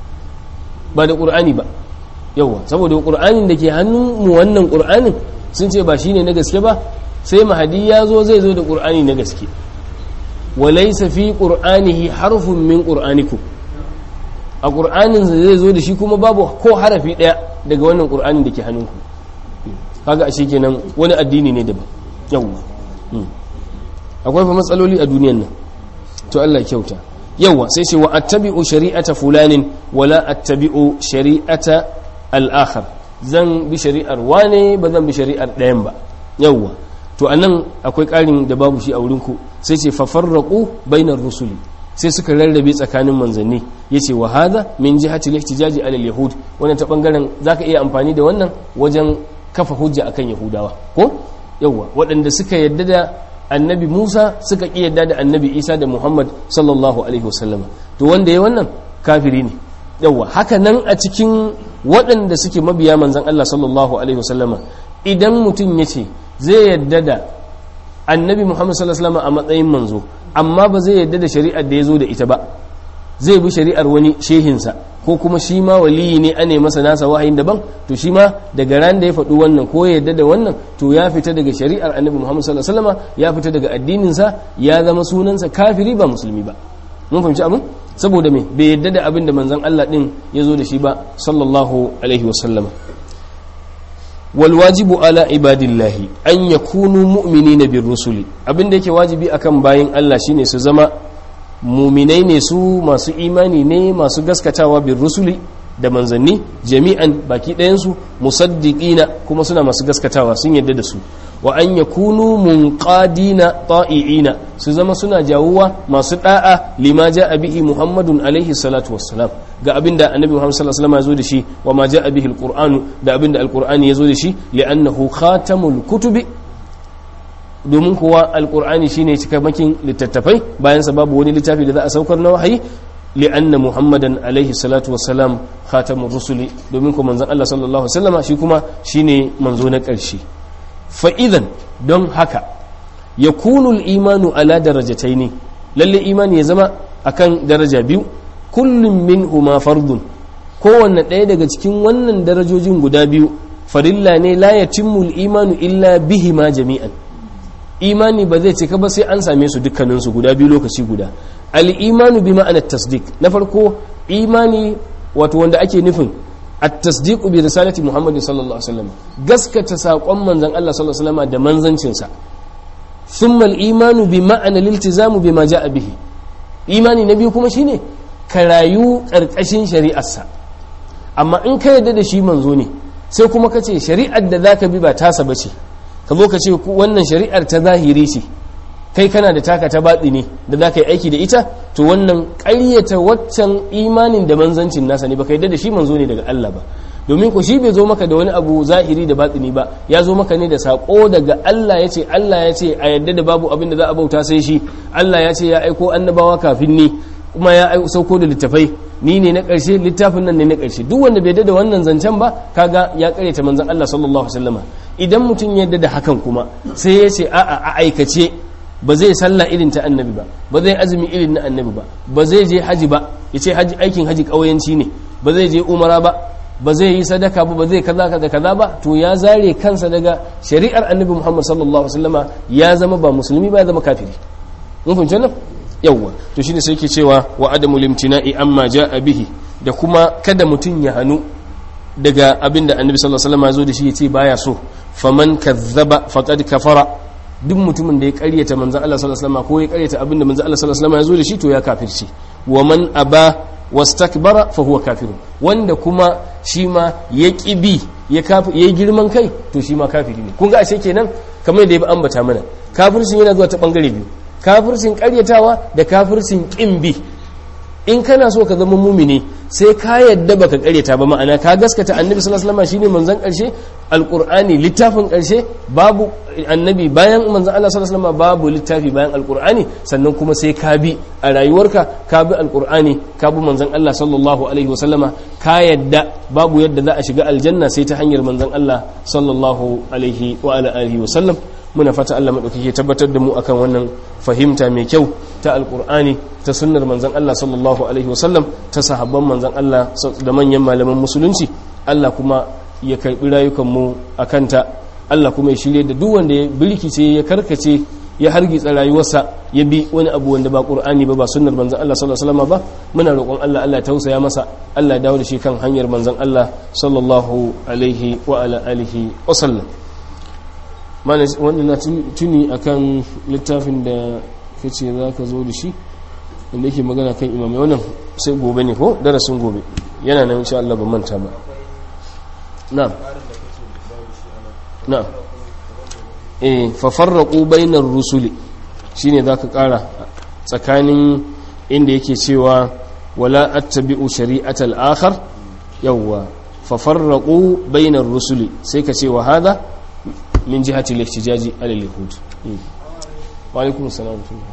ba da ƙur'ani ba yawa saboda ƙur'anin da ke hannun mu wannan ƙur'anin sun ce ba shine na gaske ba sai mahadi ya zo zai zo da ƙur'ani na gaske walaysa fi qur'anihi harfun min qur'anikum a ƙur'anin zai zo da shi kuma babu ko harafi ɗaya daga wannan ƙur'anin da ke hannunku kaga ashe kenan wani addini ne daban yawwa akwai fa matsaloli a duniyan nan to Allah ya kyauta yawwa sai ce wa attabi'u shari'ata fulanin wala attabi'u shari'ata al-akhar zan bi shari'ar wane ba zan bi shari'ar ɗayan ba yawwa to anan akwai ƙarin da babu shi a wurin ku sai ce fa farraqu bainar rusuli sai suka rarrabe tsakanin manzanni yace wa hadha min jihati al-ihtijaji ala al-yahud wannan ta bangaren zaka iya amfani da wannan wajen kafa hujja akan yahudawa ko yawwa waɗanda suka yadda da annabi Musa suka ƙi yadda da annabi Isa da Muhammad sallallahu alaihi wasallam to wanda ya wannan kafiri ne yawwa haka nan a cikin waɗanda suke mabiya manzan Allah sallallahu alaihi wasallam idan mutum ya ce zai yadda da annabi Muhammad sallallahu alaihi wasallam a matsayin manzo amma ba zai yadda da shari'ar da ya zo da ita ba zai bi shari'ar wani shehinsa ko kuma shi ma waliyi ne ane masa nasa wahayin daban to shi ma daga ran da ya faɗi wannan ko ya yarda da wannan to ya fita daga shari'ar annabi muhammad sallallahu alaihi wasallam ya fita daga addininsa ya zama sunansa kafiri ba musulmi ba mun fahimci abin saboda me bai yarda da abin da manzon Allah din ya zo da shi ba sallallahu alaihi wasallam wal wajibu ala ibadillahi an yakunu mu'minina bir rusuli abin da yake wajibi akan bayin Allah shine su zama muminai ne su masu imani ne masu gaskatawa bin rusuli da manzanni jami'an baki ɗayansu musaddiqina kuma suna masu gaskatawa sun yadda da su wa an yakunu munqadina ta'iina su zama suna jawuwa masu da'a lima ja'a bihi muhammadun alaihi salatu wassalam ga abinda annabi muhammad sallallahu alaihi wasallam ya zo da shi wa ma ja'a bihi alqur'anu da abinda alqur'ani ya zo da shi li'annahu khatamul kutubi domin kuwa alkur'ani shine cikamakin littattafai bayan sa babu wani littafi da za a saukar na wahayi li'anna muhammadan alaihi salatu wassalam khatamur rusuli domin kuma manzon Allah sallallahu alaihi wasallama shi kuma shine manzo na ƙarshe fa idan don haka yakunu al-imanu ala darajataini lalle imani ya zama akan daraja biyu kullum minhuma fardun kowanne ɗaya daga cikin wannan darajojin guda biyu farilla ne la yatimmu al-imanu illa bihima jami'an imani ba zai cika ba sai an same su dukkaninsu guda biyu lokaci guda al'imanu bi ma'anar tasdik na farko imani wato wanda ake nufin at-tasdiqu bi risalati muhammadin sallallahu alaihi wasallam gaskata saƙon manzon Allah sallallahu alaihi wasallam da manzancinsa thumma al-imanu bi ma'ana liltizamu bima ja'a bihi imani na biyu kuma shine ka rayu karkashin shari'arsa amma in ka yarda da shi manzo ne sai kuma ka ce shari'ar da zaka bi ba tasa bace ka zo ka ce wannan shari'ar ta zahiri ce kai kana da taka ta baɗi ne da za ka yi aiki da ita to wannan ƙaryata waccan imanin da manzancin nasa ne ba ka yadda da shi manzo ne daga Allah ba domin ku shi bai zo maka da wani abu zahiri da baɗini ba ya zo maka ne da saƙo daga Allah ya ce Allah ya ce a yadda da babu abin da za a bauta sai shi Allah ya ce ya aiko annabawa kafin ni kuma ya sauko da littafai ni ne na ƙarshe littafin nan ne na ƙarshe duk wanda bai da wannan zancen ba kaga ya ƙaryata manzon Allah sallallahu alaihi wasallama idan mutum ya yarda da hakan kuma sai ya ce a'a a aikace ba zai sallah irin ta annabi ba ba zai azumi irin na annabi ba ba zai je haji ba ya ce aikin haji ƙauyanci ne ba zai je umara ba ba zai yi sadaka ba ba zai kaza kaza kaza ba to ya zare kansa daga shari'ar annabi Muhammad sallallahu alaihi wasallama ya zama ba musulmi ba ya zama kafiri mun fahimci wannan yawwa to shine sai ke cewa wa adamu limtina'i amma ja'a bihi da kuma kada mutum ya hanu daga abinda annabi sallallahu alaihi wasallam ya zo da shi yace baya so faman kazzaba faqad kafara duk mutumin da ya karyata manzon Allah sallallahu alaihi wasallam ko ya karyata abinda manzon Allah sallallahu alaihi wasallam ya zo da shi to ya kafirci wa man aba wastakbara fa huwa kafirun wanda kuma shi ma ya kibi ya kafi ya girman kai to shi ma kafiri ne kun ga ashe kenan kamar da ya ambata mana kafircin yana zuwa ta bangare biyu kafircin karyatawa da kafircin kin bi in kana so ka zama mumini sai ka yadda baka karyata ba ma'ana ka gaskata annabi sallallahu alaihi wasallam shine manzon karshe alqur'ani littafin karshe babu annabi bayan manzon Allah sallallahu alaihi wasallam babu littafi bayan alqur'ani sannan kuma sai ka bi a rayuwarka ka bi alqur'ani ka bi manzon Allah sallallahu alaihi wasallama ka yadda babu yadda za a shiga aljanna sai ta hanyar manzon Allah sallallahu alaihi wa ala alihi wasallam muna fata Allah maɗaukaki tabbatar da mu akan wannan fahimta mai kyau ta alkur'ani ta sunnar manzan Allah sallallahu alaihi wasallam ta sahabban manzan Allah da manyan malaman musulunci Allah kuma ya karɓi rayukanmu a kanta Allah kuma ya shirye da duk wanda ya birkice ya karkace ya hargitsa rayuwarsa ya bi wani abu wanda ba qur'ani ba ba sunnar manzan Allah sallallahu alaihi wasallam ba muna roƙon Allah Allah ya tausaya masa Allah ya dawo da shi kan hanyar manzan Allah sallallahu alaihi wa ala alihi wa sallam wanda na tuni akan littafin da ka ce za ka zo da shi wanda yake magana kan imamai wannan sai gobe ne ko darasin gobe yana nan insha Allah ban manta ba na'am na'am eh fa farraqu bainar rusuli shine zaka kara tsakanin inda yake cewa wala attabi'u shari'atal akhar yawwa fa farraqu bainar rusuli sai ka ce wa hada من جهة الاحتجاج على اليهود وعليكم السلام ورحمة الله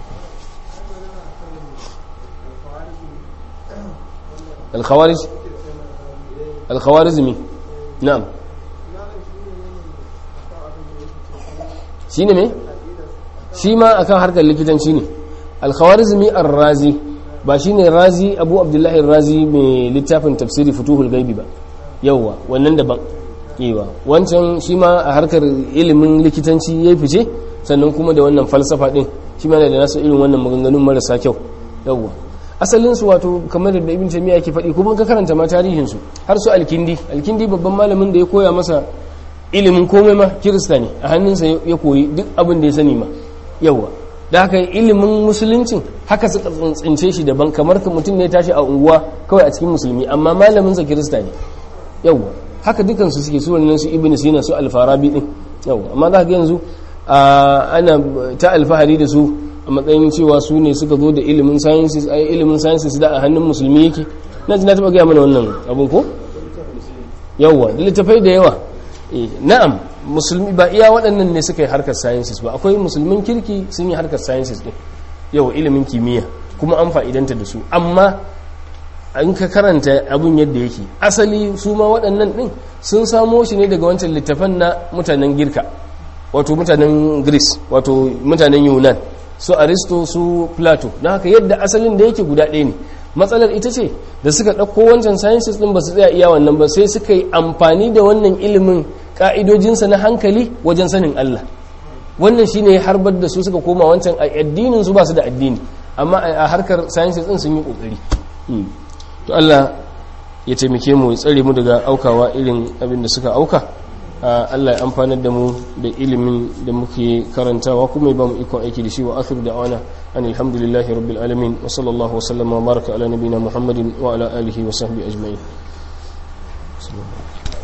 الخوارج الخوارزمي نعم shine me shi ma akan harkar likitanci ne alkhawarizmi arrazi ba shine razi abu abdullahi razi mai littafin tafsiri futuhul gaibi ba yauwa wannan daban yawa wancan shi ma a harkar ilimin likitanci ya fice sannan kuma da wannan falsafa din shi ma da nasu irin wannan maganganun marasa kyau yauwa asalin su wato kamar da ibn taymiya yake faɗi kuma ka karanta ma tarihin su har su alkindi alkindi babban malamin da ya koya masa ilimin komai ma kirista ne a hannunsa ya koyi duk abin da ya sani ma yauwa da haka ilimin musuluncin haka suka tsince shi daban kamar ka mutum ne tashi a unguwa kawai a cikin musulmi amma malaminsa kirista ne yauwa haka dukansu suke su wannan su ibn sina su alfarabi din yauwa amma za ka yanzu ana ta alfahari da su a matsayin cewa su ne suka zo da ilimin sciences ai ilimin sciences da a hannun musulmi yake na ji na taba gaya mana wannan abun ko yauwa da littafai da yawa na'am musulmi ba iya waɗannan ne suka yi harkar sciences ba akwai musulmin kirki sun yi harkar sciences ɗin yau ilimin kimiyya kuma an fa'idanta da su amma an ka karanta abun yadda yake asali su ma waɗannan ɗin sun samo shi ne daga wancan littafan na mutanen girka wato mutanen greece wato mutanen yunan su aristo su plato na haka yadda asalin da yake guda ɗaya ne matsalar ita ce da suka ɗauko wancan sciences ɗin ba su tsaya iya wannan ba sai suka yi amfani da wannan ilimin ƙa'idojinsa na hankali wajen sanin Allah wannan shi ne harbar da su suka koma wancan a addinin su ba su da addini amma a harkar sciences ɗin sun yi ƙoƙari to Allah ya taimake mu ya tsare mu daga aukawa irin abin da suka auka Allah ya amfanar da mu da ilimin da muke karantawa kuma ya ba mu ikon aiki da shi wa akhiru da'wana an alhamdulillahi rabbil alamin wa sallallahu wa sallama wa baraka ala nabina muhammadin wa ala alihi wa sahbihi ajma'in